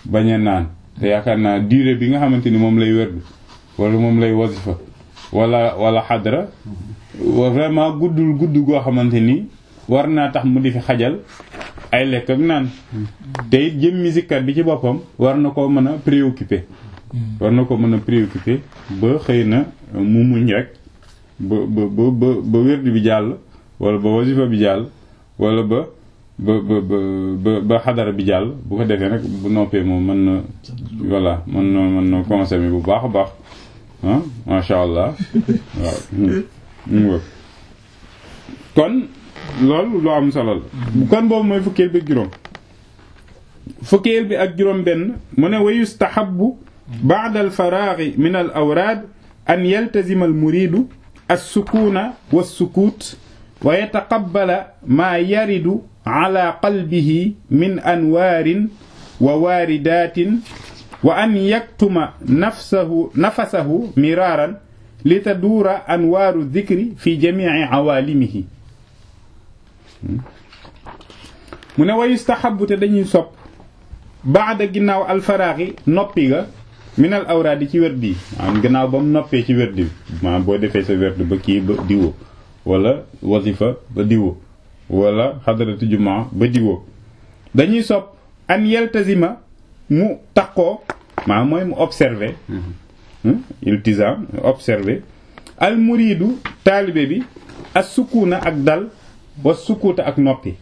bañ a naan te yaakaar naa durée bi nga xamante ni moom lay wérdu wala moom lay wasifa wala wala xadra vraiment guddul gudd goo xamante ni war naa tax mu di fi xajal ay lekk ak naan te it jëmmi zikkat bi ci boppam war na ko mën a préoccupé war na ko mën a préoccupé ba xëy na mu muñ rek ba ba ba ba wérdu bi jàll wala ba wasifa bi jàll wala ba ba ba ba ba xadara bi jàll bu ko defee nag bu noppee moom mën na voilà mën na mën na consommer bu baax a baax ah macha allah waaw kon loolu lu am solo la kon boobu mooy fukkeel bi ak juróom fukkeel bi ak juróom benn mu ne wa yustahabu ba'da al faraghi min al awraad an yaltazima al muridu as-sukuna was-sukut wa yataqabbala ma yaridu ala qalbihi min anwaarin wa waaridatin wa an yaktuma nafsahu nafasahu miraaran li taduura anwaaru dhikri fi jamiici awaalimihi mu ne wa yustahabu te dañuy sopp baada ginnaaw alfaraaxi noppi ga minal awraadi ci werd yi maanaam gannaaw ba mu noppee ci werd bi maanaam boo defee sa werd ba kii ba diwo wala wasifa ba diwo wala xadaratu jumaa ba diwo dañuy sopp an yeltazima mu takkoo maanaam mooy mu observé iltizam observé al muridu taalibe bi as sukuna ak dal wa sukuuta ak noppi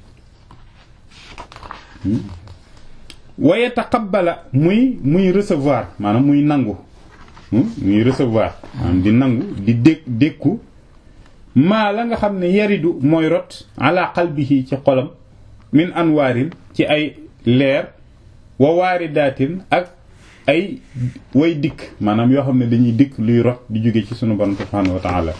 wa yataqabbala muy muy recevoir maanaam muy nangu muy recevoir maanaam di nangu di dé dékku maa la nga xam ne yaridu mooy rot ala qalbihi ci xolam min anwaarin ci ay leer wa waaridaatin ak ay way dikk maanaam yoo xam ne dañuy dikk luy rot di jóge ci sunu borom subhanahu wa taala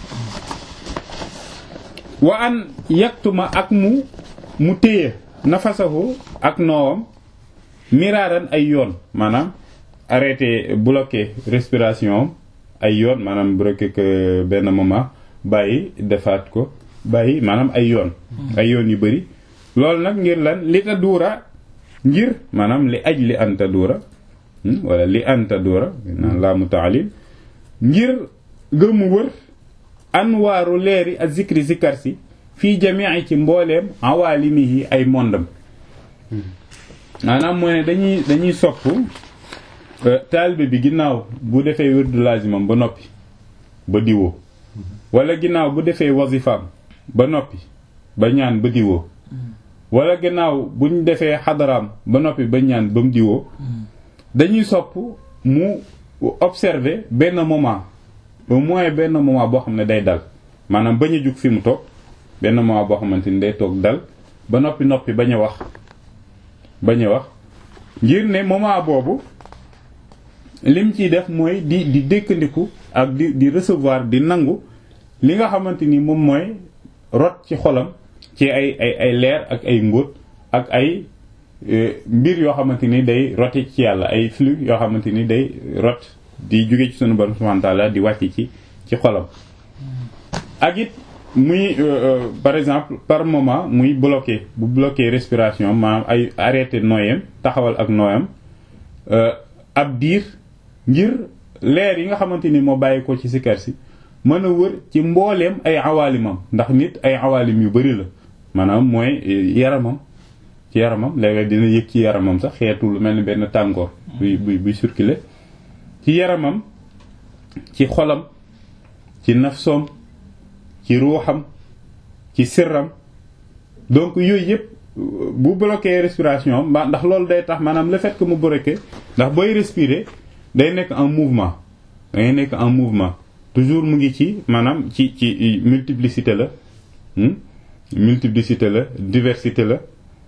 wa an yaktuma ak mu mu téye nafasahu ak noowam miraaran ay yoon maanaam arrêté bloqué respiration ay yoon maanaam bloqué que benn moment bàyyi defaat ko bàyyi maanaam ay yoon ay yoon yu bëri loolu nag ngir lan li ta duura ngir maanaam li aj li anta duura wala li anta duura naan laamu taalil ngir gëmu wër anwaaru leeri ak zikri zikar si fii jamii ci mbooleem awaalimihi ay mondam maanaam mooy ne dañuy dañuy sopp taalibe bi ginnaaw bu defee wérdu lazimam ba noppi ba diwoo wala ginnaaw bu defee wazifaam ba noppi ba ñaan ba diwoo wala ginnaaw buñ defee xadaraam ba noppi ba ñaan ba mu diwoo dañuy sopp mu observer benn moment au moins benn moment boo xam ne day dal maanaam bañ a jug fi mu toog benn moment boo xamante ni day toog dal ba noppi noppi bañ a wax bañ a wax ngir ne moment boobu lim ciy def mooy di di dékkandiku ak di di recevoir di nangu li nga xamante ni moom mooy rot ci xolam ci ay ay ay leer ak ay mbóot ak ay mbir yoo xamante ni day roti ci yàlla ay flux yoo xamante ni day rot di jóge ci sunu borom subhanahu wa ta'ala di wàcc ci ci xolam ak it muy par exemple par moment muy bloqué bu bloqué respiration maanaam ay arrêté nooyam taxawal ak nooyam ab diir ngir leer yi nga xamante ni moo bàyyi ko ci sikar si mën a wër ci mbooleem ay awaalimam ndax nit ay awaalim yu bari la maanaam mooy yaramam ci yaramam léegi dina yëg ci yaramam sax xeetu lu mel ni benn tàngoor buy buy buy circuler ci yaramam ci xolam ci nafsoom ci ruuxam ci sirram donc yooyu yëpp bu bloqué respiration ba ndax loolu day tax maanaam le fait que mu bloqué ndax booy respirer day nekk en mouvement day nekk en mouvement toujours mu ngi ci maanaam ci ci multiplicité la multiplicité la diversité la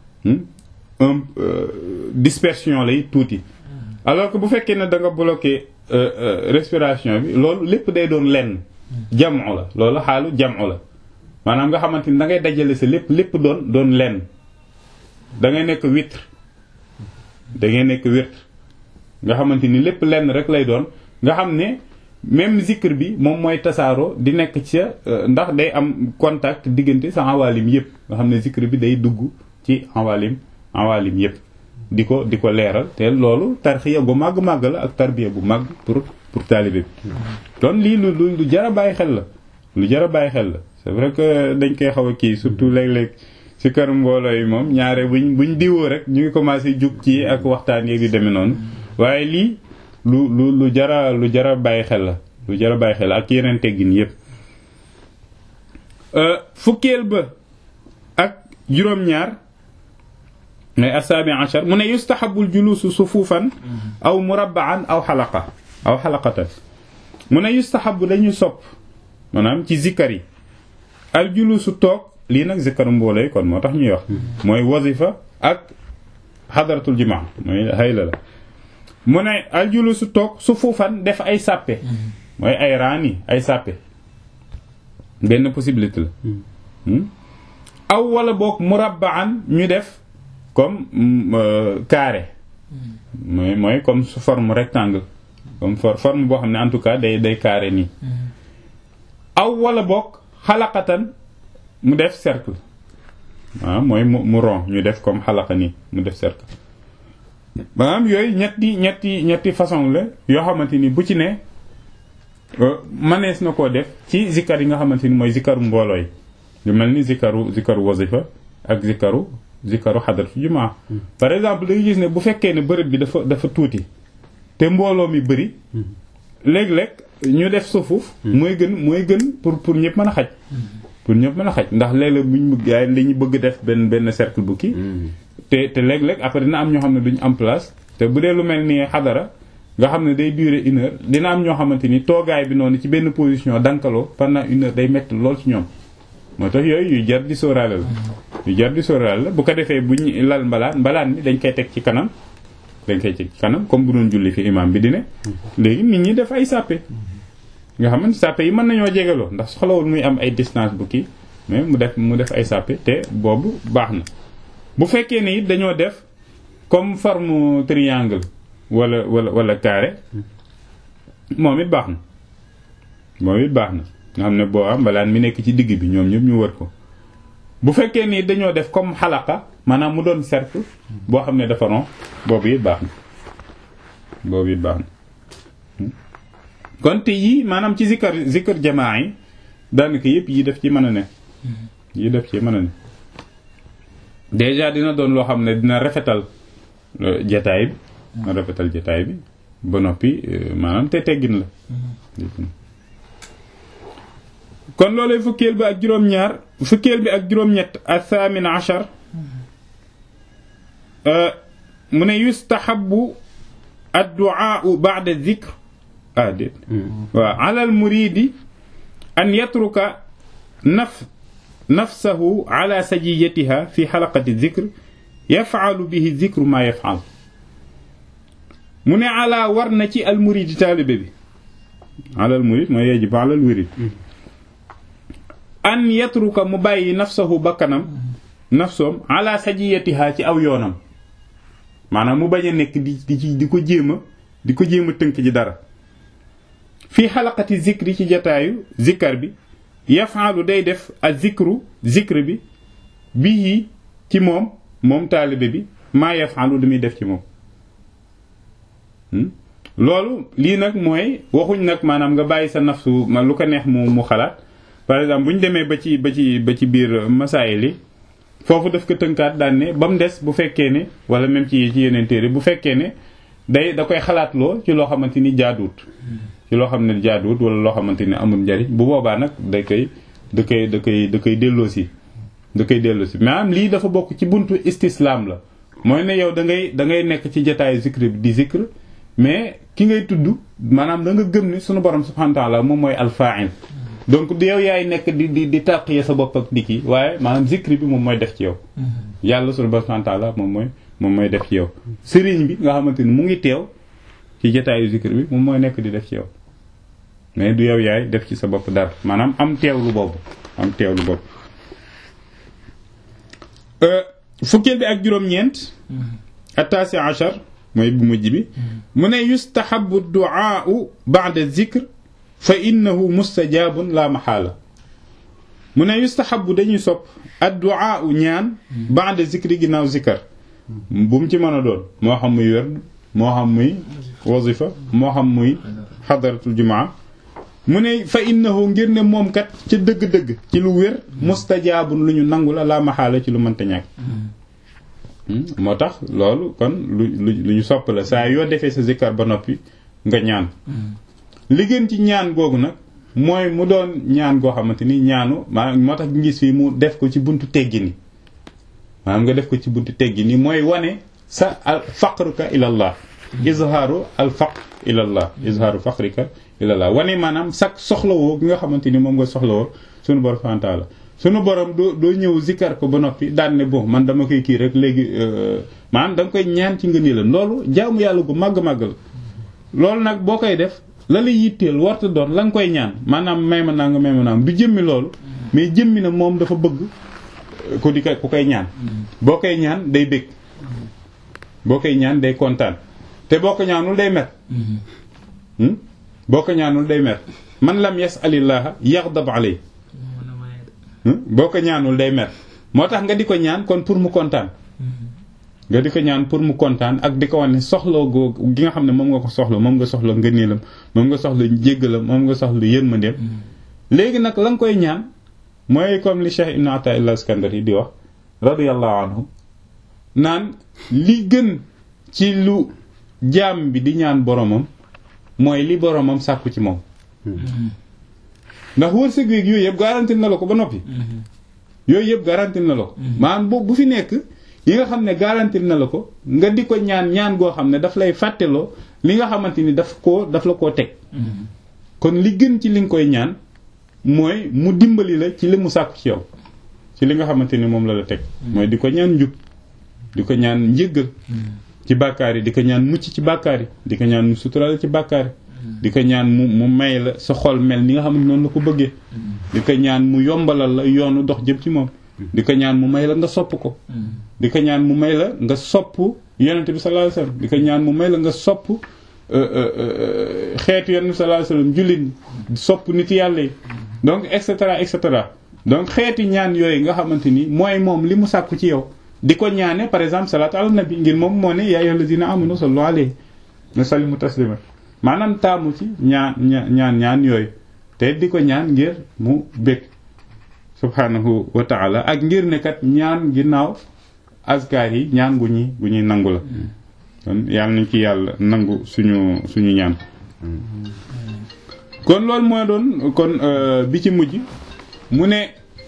un dispersion lay tuuti alors que bu fekkee ne da nga bloqué respiration bi loolu lépp day doon lenn jamu la loolu xaalu jamu la maanaam nga xamante ni da ngay dajale sa lépp lépp doon doon lenn da ngay nekk witre da ngay nekk witre nga xamante ni lépp lenn rek lay doon nga xam ne même zikr bi moom mooy tasaaroo di nekk ca ndax day am contact diggante sa awalim yëpp nga xam ne zikr bi day dugg ci awalim awalim yëpp di ko di ko leeral te loolu tarxiya bu màgg-màgg la ak tarbiya bu màgg pour pour taalibe bi kon lii lu lu lu jar a bàyyi xel la lu jar a bàyyi xel la c'est vrai que dañ koy xaw a kii surtout léeg-léeg ci kër mbooloo yi moom ñaare buñ buñ diwoo rek ñu ngi commencé jug ci ak waxtaan yeeg yu demee noonu waaye lii lu lu lu jara lu jara bàyyi xel la lu jara bàyyi xel la ak yeneen teggin yépp fukkeel ba ak juróom-ñaar ngay asaabi achar mu ne yustahabul julusu sufufan aw murabbaan aw xalaqa aw xalaqatan mu ne yustahabu dañuy sopp maanaam ci zikkar yi al julusu toog lii nag zikkaru mbooloo kon moo tax ñuy wax mooy wazifa ak xadaratul jumaa mooy hayla la mu ne al julusu toog sufufan def ay sàppe mooy ay raani ay sàppe benn possibilité la aw wala boog murabbaan ñu def comme carré mooy mooy comme su forme rectangle comme forme boo xam ne en tout cas day day carré nii aw wala boog xalaqatan mu def cercle waaw mooy mu mu rond ñu def comme xalaqa nii mu def cercle maanaam yooyu ñetti ñetti ñetti façon la yoo xamante ni bu ci ne manees na koo def ci zikkar yi nga xamante ni mooy zikkaru mbooloo yi lu mel ni zikkaru zikkaru wazifa ak zikkaru zikkaru xadaratu jumaa par exemple da gis ne bu fekkee ne bërëb bi dafa dafa tuuti te mbooloo mi bëri léeg-léeg ñu def sufuuf mooy gën mooy gën pour pour ñëpp mën a xaj pour ñëpp mën a xaj ndax léeg-léeg buñ bëgg yaay li ñu bëgg def benn benn cercle bu kii te te léeg-léeg après dina am ñoo xam ne duñ am place te bu dee lu mel ni xadara nga xam ne day durer une heure dina am ñoo xamante ni toogaay bi noonu ci benn position dankaloo pendant une heure day metti lool ci ñoom moo tax yooyu yu jar di sóoraale la yu jar di sóoraale la bu ko defee bu ñu lal mbalaan mbalaan bi dañ koy teg ci kanam dañ koy teg ci kanam comme bu doon julli fi imam bi di ne léegi nit ñi def ay sàppe nga xam ne sàppe yi mën nañoo jegeloo ndax soxlawul muy am ay distance bu kii mais mu def mu def ay sàppe te boobu baax na bu fekkee ne it dañoo def comme forme triangle wala wala wala carré moom it baax na moom it baax na nga xam ne boo am mbalaan mi nekk ci digg bi ñoom ñëpp ñu wër ko bu fekkee ni dañoo def comme xalaqa maanaam mu doon cercle boo xam ne dafa rond boobu it baax na boobu it baax na kon te yii maanaam ci zikkar zikkar jamaa yi daanaka yëpp yi def ci mën a ne yi def ci mën a ne déjà dina doon loo xam ne dina rafetal jataay bi dina rafetal jataay bi ba noppi maanaam te teggin la kon loolay fukkeel bi ak juróom-ñaar fukkeel bi ak juróom-ñett athamin achar mu ne yustahabu adduaau ba'da dhikr ah déet waaw ala al muridi an yatruka naf nafsahu ala sajiyatiha fi xalaqati dhikr yaf'alu bihi dhikru ma yaf'al mu ne ala war na ci al muridi taalibe bi ala al murid mooy yajib ala al murid an yatruka mu bàyyi nafsahu bakkanam nafsoom ala sajiyatiha ci aw yoonam maanaam mu bañ a nekk di di di ko jéem a di ko jéem a tënk ci dara fii xalaqati zikri ci jataayu zikkar bi yafaalu day def a zikru zikr bi bii ci moom moom taalibe bi maa yafaalu lu muy def ci moom loolu lii nag mooy waxuñ nag maanaam nga bàyyi sa nafsu ma lu ko neex mu mu xalaat par exemple bu ñu demee ba ci ba ci ba ci biir masaayil li foofu daf ko tënkaat daan ne ba mu des bu fekkee ne wala même ci ci yeneen téere bu fekkee ne day da koy xalaatloo ci loo xamante ni jaaduwut ci loo xam ne jaaduwut wala loo xamante ni amul njariñ bu boobaa nag da koy da koy da koy da koy delloosi da koy delloosi maanaam lii dafa bokk ci buntu istislaam la mooy ne yow da ngay da ngay nekk ci jotaayu zikr bi di zikr mais ki ngay tudd maanaam da nga gëm ne sunu borom subhanahu wa ta'ala moom mooy alfa'il donc yow yaay nekk di di di tàqiye sa bopp ak di kii waaye maanaam zikri bi moom mooy def ci yow yàlla sunu borom subhanahu wa ta'ala moom mooy moom mooy def ci yow sëriñ bi nga xamante ni mu ngi teew ci jotaayu zikr bi moom mooy nekk di def ci yow mais du yow yaay def ci sa bopp dara maanaam am teewlu boobu am teewlu boobu fukkeel bi ak juróom-ñeent attaasi achar mooy bu mujj bi mu ne yustahabu duaau ba'da zikr fa innahu mustajabun la maxaala mu ne yustahabu dañuy sopp ad duaau ñaan ba'da zikri ginnaaw zikar bu mu ci mën a doon moo xam muy werd moo xam muy wazifa moo xam muy xadaratul jumaa mu ne fa innahu ngir ne moom kat ca dëgg-dëgg ci lu wér mustajaabun lu ñu nangu la laa maxaala ci lu mënta ñàkk moo tax loolu kon lu lu ñu sopp la saa yoo defee sa zikkar ba noppi nga ñaan li gën ci ñaan googu nag mooy mu doon ñaan goo xamante ni ñaanu maanaam moo tax ngis fii mu def ko ci buntu teggi ni maanaam nga def ko ci buntu teggi ni mooy wane sa al faqruka ilallah izhaaru al faqr ilallah izhaaru faqrika ilallah wane maanaam sak soxlawoo gi nga xamante ni moom nga soxlawoo sunu borom subhanahu wa ta'ala sunu borom doo doo ñëw zikkar ko ba noppi daan ne bon man dama koy kii rek léegi maanaam da nga koy ñaan ci ngëneelam loolu jaamu yàlla gu màgg-màgg la loolu nag boo koy def la la yitteel warta doon la nga koy ñaan maanaam may ma naa nga may ma naa du jëmmi loolu mais jëmmi na moom dafa bëgg ku di ko ku koy ñaan boo koy ñaan day bëgg boo koy ñaan day kontaan te boo ko ñaanul day mer boo ko ñaanul day mer man lam yas'alillaha yaghdab alay boo ko ñaanul day mer moo tax nga di ko ñaan kon pour mu kontaan nga di ko ñaan pour mu kontaan ak di ko wane soxla goo gi nga xam ne moom nga ko soxla moom nga soxla ngëneelam moom nga soxla jéggalam moom nga soxla yërmandeem léegi nag la nga koy ñaan mooy comme li Cheikh Ibn Ata'illah Iskandari di wax radiyallahu anhu naan li gën ci lu jaam bi di ñaan boromam mooy li boromam sàkku ci moom ndax wërsëg weeg yooyu yëpp garanti na la ko ba noppi yooyu yëpp garanti na la ko maanaam boobu bu fi nekk yi nga xam ne garanti na la ko nga di ko ñaan ñaan goo xam ne daf lay fàtteloo li nga xamante ni daf koo daf la koo teg kon li gën ci li nga koy ñaan mooy mu dimbali la ci li mu sàkku ci yow ci li nga xamante ni moom la la teg mooy di ko ñaan njub di ko ñaan njëggal ci bàkkaar yi di ko ñaan mucc ci bàkkaar yi di ko ñaan mu sutural ci bàkkaar yi di ko ñaan mu mu may la sa xol mel ni nga xam ne noonu la ko bëggee di ko ñaan mu yombalal la yoonu dox jëm ci moom di ko ñaan mu may la nga sopp ko di ko ñaan mu may la nga sopp yonente bi sallallahu alayhi wasallam di ko ñaan mu may la nga sopp xeetu yonente bi sallallahu alayhi wasallam jullit ñi sopp nit yàlla yi donc et cetera et cetera donc xeeti ñaan yooyu nga xamante ni mooy moom li mu sàkku ci yow di ko ñaane par exemple salaatu ala nabi ngir moom moo ne yaa ayyuhal lazina amanu sallu alayhi wa sallimu taslima maanaam taamu ci ñaan ñaan ñaan yooyu te di ko ñaan ngir mu bëgg subhanahu wa taala ak ngir ne kat ñaan ginnaaw askar yi ñaan gu ñuy gu ñuy nangu la kon yàlla nañ ci yàlla nangu suñu suñu ñaan kon loolu mooy doon kon bi ci mujj mu ne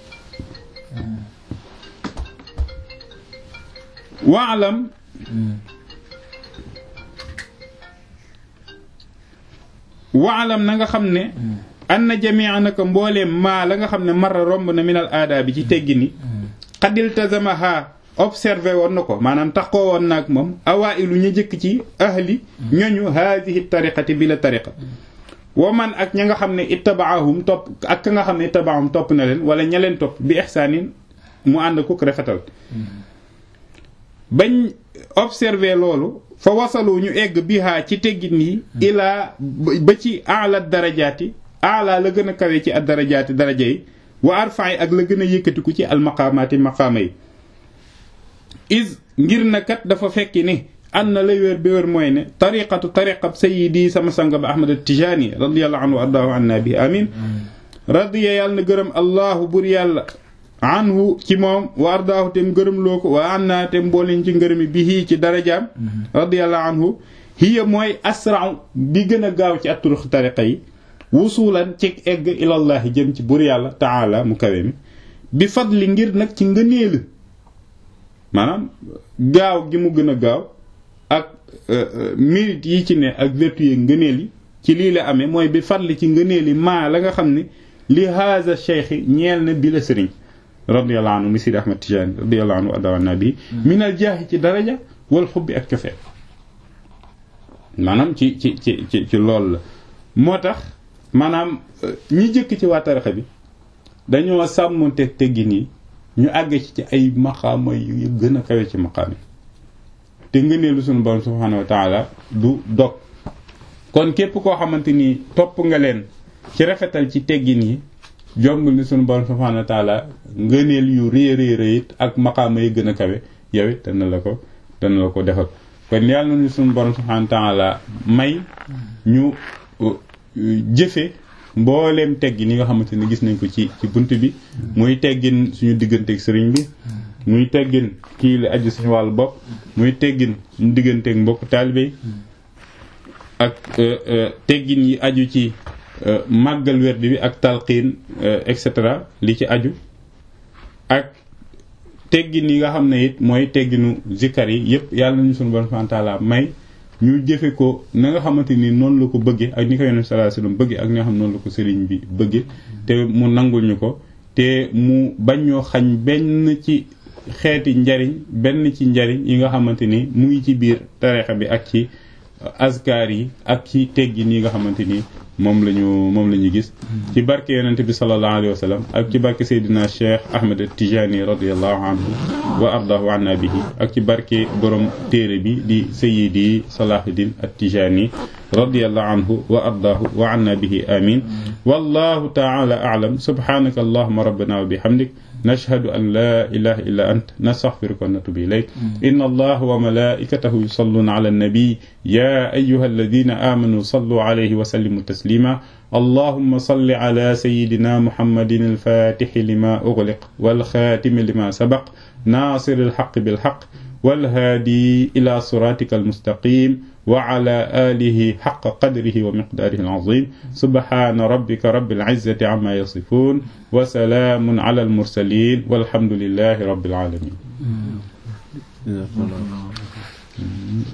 waalam waalam na nga xam ne an na jamia naka mbooleem maa la nga xam ne mara romb na minal aada bi ci teggi ni xadil tazamaha observé woon na ko maanaam taxoo woon naag moom awailu ñu jëkk ci ahli ñoñu haadihi tariqati bi la tariqa wa man ak ña nga xam ne ittabaahum topp ak ka nga xam ne ittabaahum topp na leen wala ña leen topp bi ihsaanin mu ànd kuk rafetal bañ observé loolu fa wasalu ñu egg bihaa ci teggin yi ilaa ba ci ala darajaati ala la gën a kawe ci ad darajaati daraja yi wa arfaay ak la gën a yëkkatiku ci almaqaamaati maqaama yi is ngir na kat dafa fekki ni an na lay wér bi wér mooy ne tariqatu tariqab sayidi sama sanga ba ahmad tijaani radiallahu anhu wa ardaahu anna bi amin radiya yàlla na gërëm allahu bur yàlla anhu ci moom wa ardaahu tem gërëm loo ko wa anna tem mbooleñ ci ngërëmi bi hii ci darajaam radiallahu anhu hiya mooy asrau bi gën a gaaw ci atturux tariqa yi wusulan ci egg ilallahi jëm ci bur yàlla taala mu kawe mi bi fadli ngir nag ci ngëneelu maanaam gaaw gi mu gën a gaaw ak mérite yi ci ne ak vertu yi ngëneel yi ci lii la amee mooy bi fadli ci ngëneel yi maa la nga xam ne li haza cheikh ñeel na bi la sëriñ radiyallahu anhu mi Sidi Ahmad Tijani radiyallahu anhu adawa nabi minal jaahi ci daraja wal xubbi ak cofeel maanaam ci ci ci ci ci loolu la moo tax maanaam ñi jëkk ci waa tarixa bi dañoo sàmmonte teggin yi ñu àgg ci ci ay maqaama yu gën a kawe ci maqaam yi te ngëneelu sunu borom subhanahu wa taala du dog kon képp koo xamante ni topp nga leen ci rafetal ci teggin yi jombul ni sunu borom subhanahu wa taala ngëneel yu rëy rëy rëy it ak maqaama yi gën a kawe yow it dana la ko dana la ko defal kon yàlla nañu suñu borom subhanahu wa ta'ala may ñu jëfe mbooleem teggin yi nga xamante ne gis nañ ko ci ci bunt bi muy teggin suñu digganteeg sëriñ bi muy teggin kii la aju suñu wàllu bopp muy teggin suñu digganteeg mbokk taalibe ak teggin yi aju ci màggal werd bi ak talqiin et cetera li ci aju ak teggin yi nga xam ne it mooy tegginu zikkar yi yëpp yàlla nañu suñu borom subhanahu wa ta'ala may ñu jëfe ko na nga xamante ni noonu la ko bëggee ak ni ko yonent sallallahu alayhi wasallam bëggee ak ni nga xam noonu la ko sëriñ bi bëggee te mu nangul ñu ko te mu bañ ñoo xañ benn ci xeeti njariñ benn ci njariñ yi nga xamante ni mu ngi ci biir tarixa bi ak ci azkar yi ak ci teggin yi nga xamante ni moom la ñu moom la ñu gis ci barke yonente bi sallallahu alayhi wa sallam ak ci barke Seydina Cheikh Ahmed Tijani radiallahu anhu wa ardahu anna bihi ak ci barke borom téere bi di Sayyidi Salahuddin at-Tijani radiallahu anhu wa ardahu wa anna bihi amin wallahu ta'ala a'lam subhanaka allahumma rabbana wa bihamdik نشهد أن لا إله إلا أنت نستغفرك ونتوب إليك إن الله وملائكته يصلون على النبي يا أيها الذين آمنوا صلوا عليه وسلموا تسليما اللهم صل على سيدنا محمد الفاتح لما أغلق والخاتم لما سبق ناصر الحق بالحق والهادي إلى صراطك المستقيم وعلى آله حق قدره ومقداره العظيم سبحان ربك رب العزة عما يصفون وسلام على المرسلين والحمد لله رب العالمين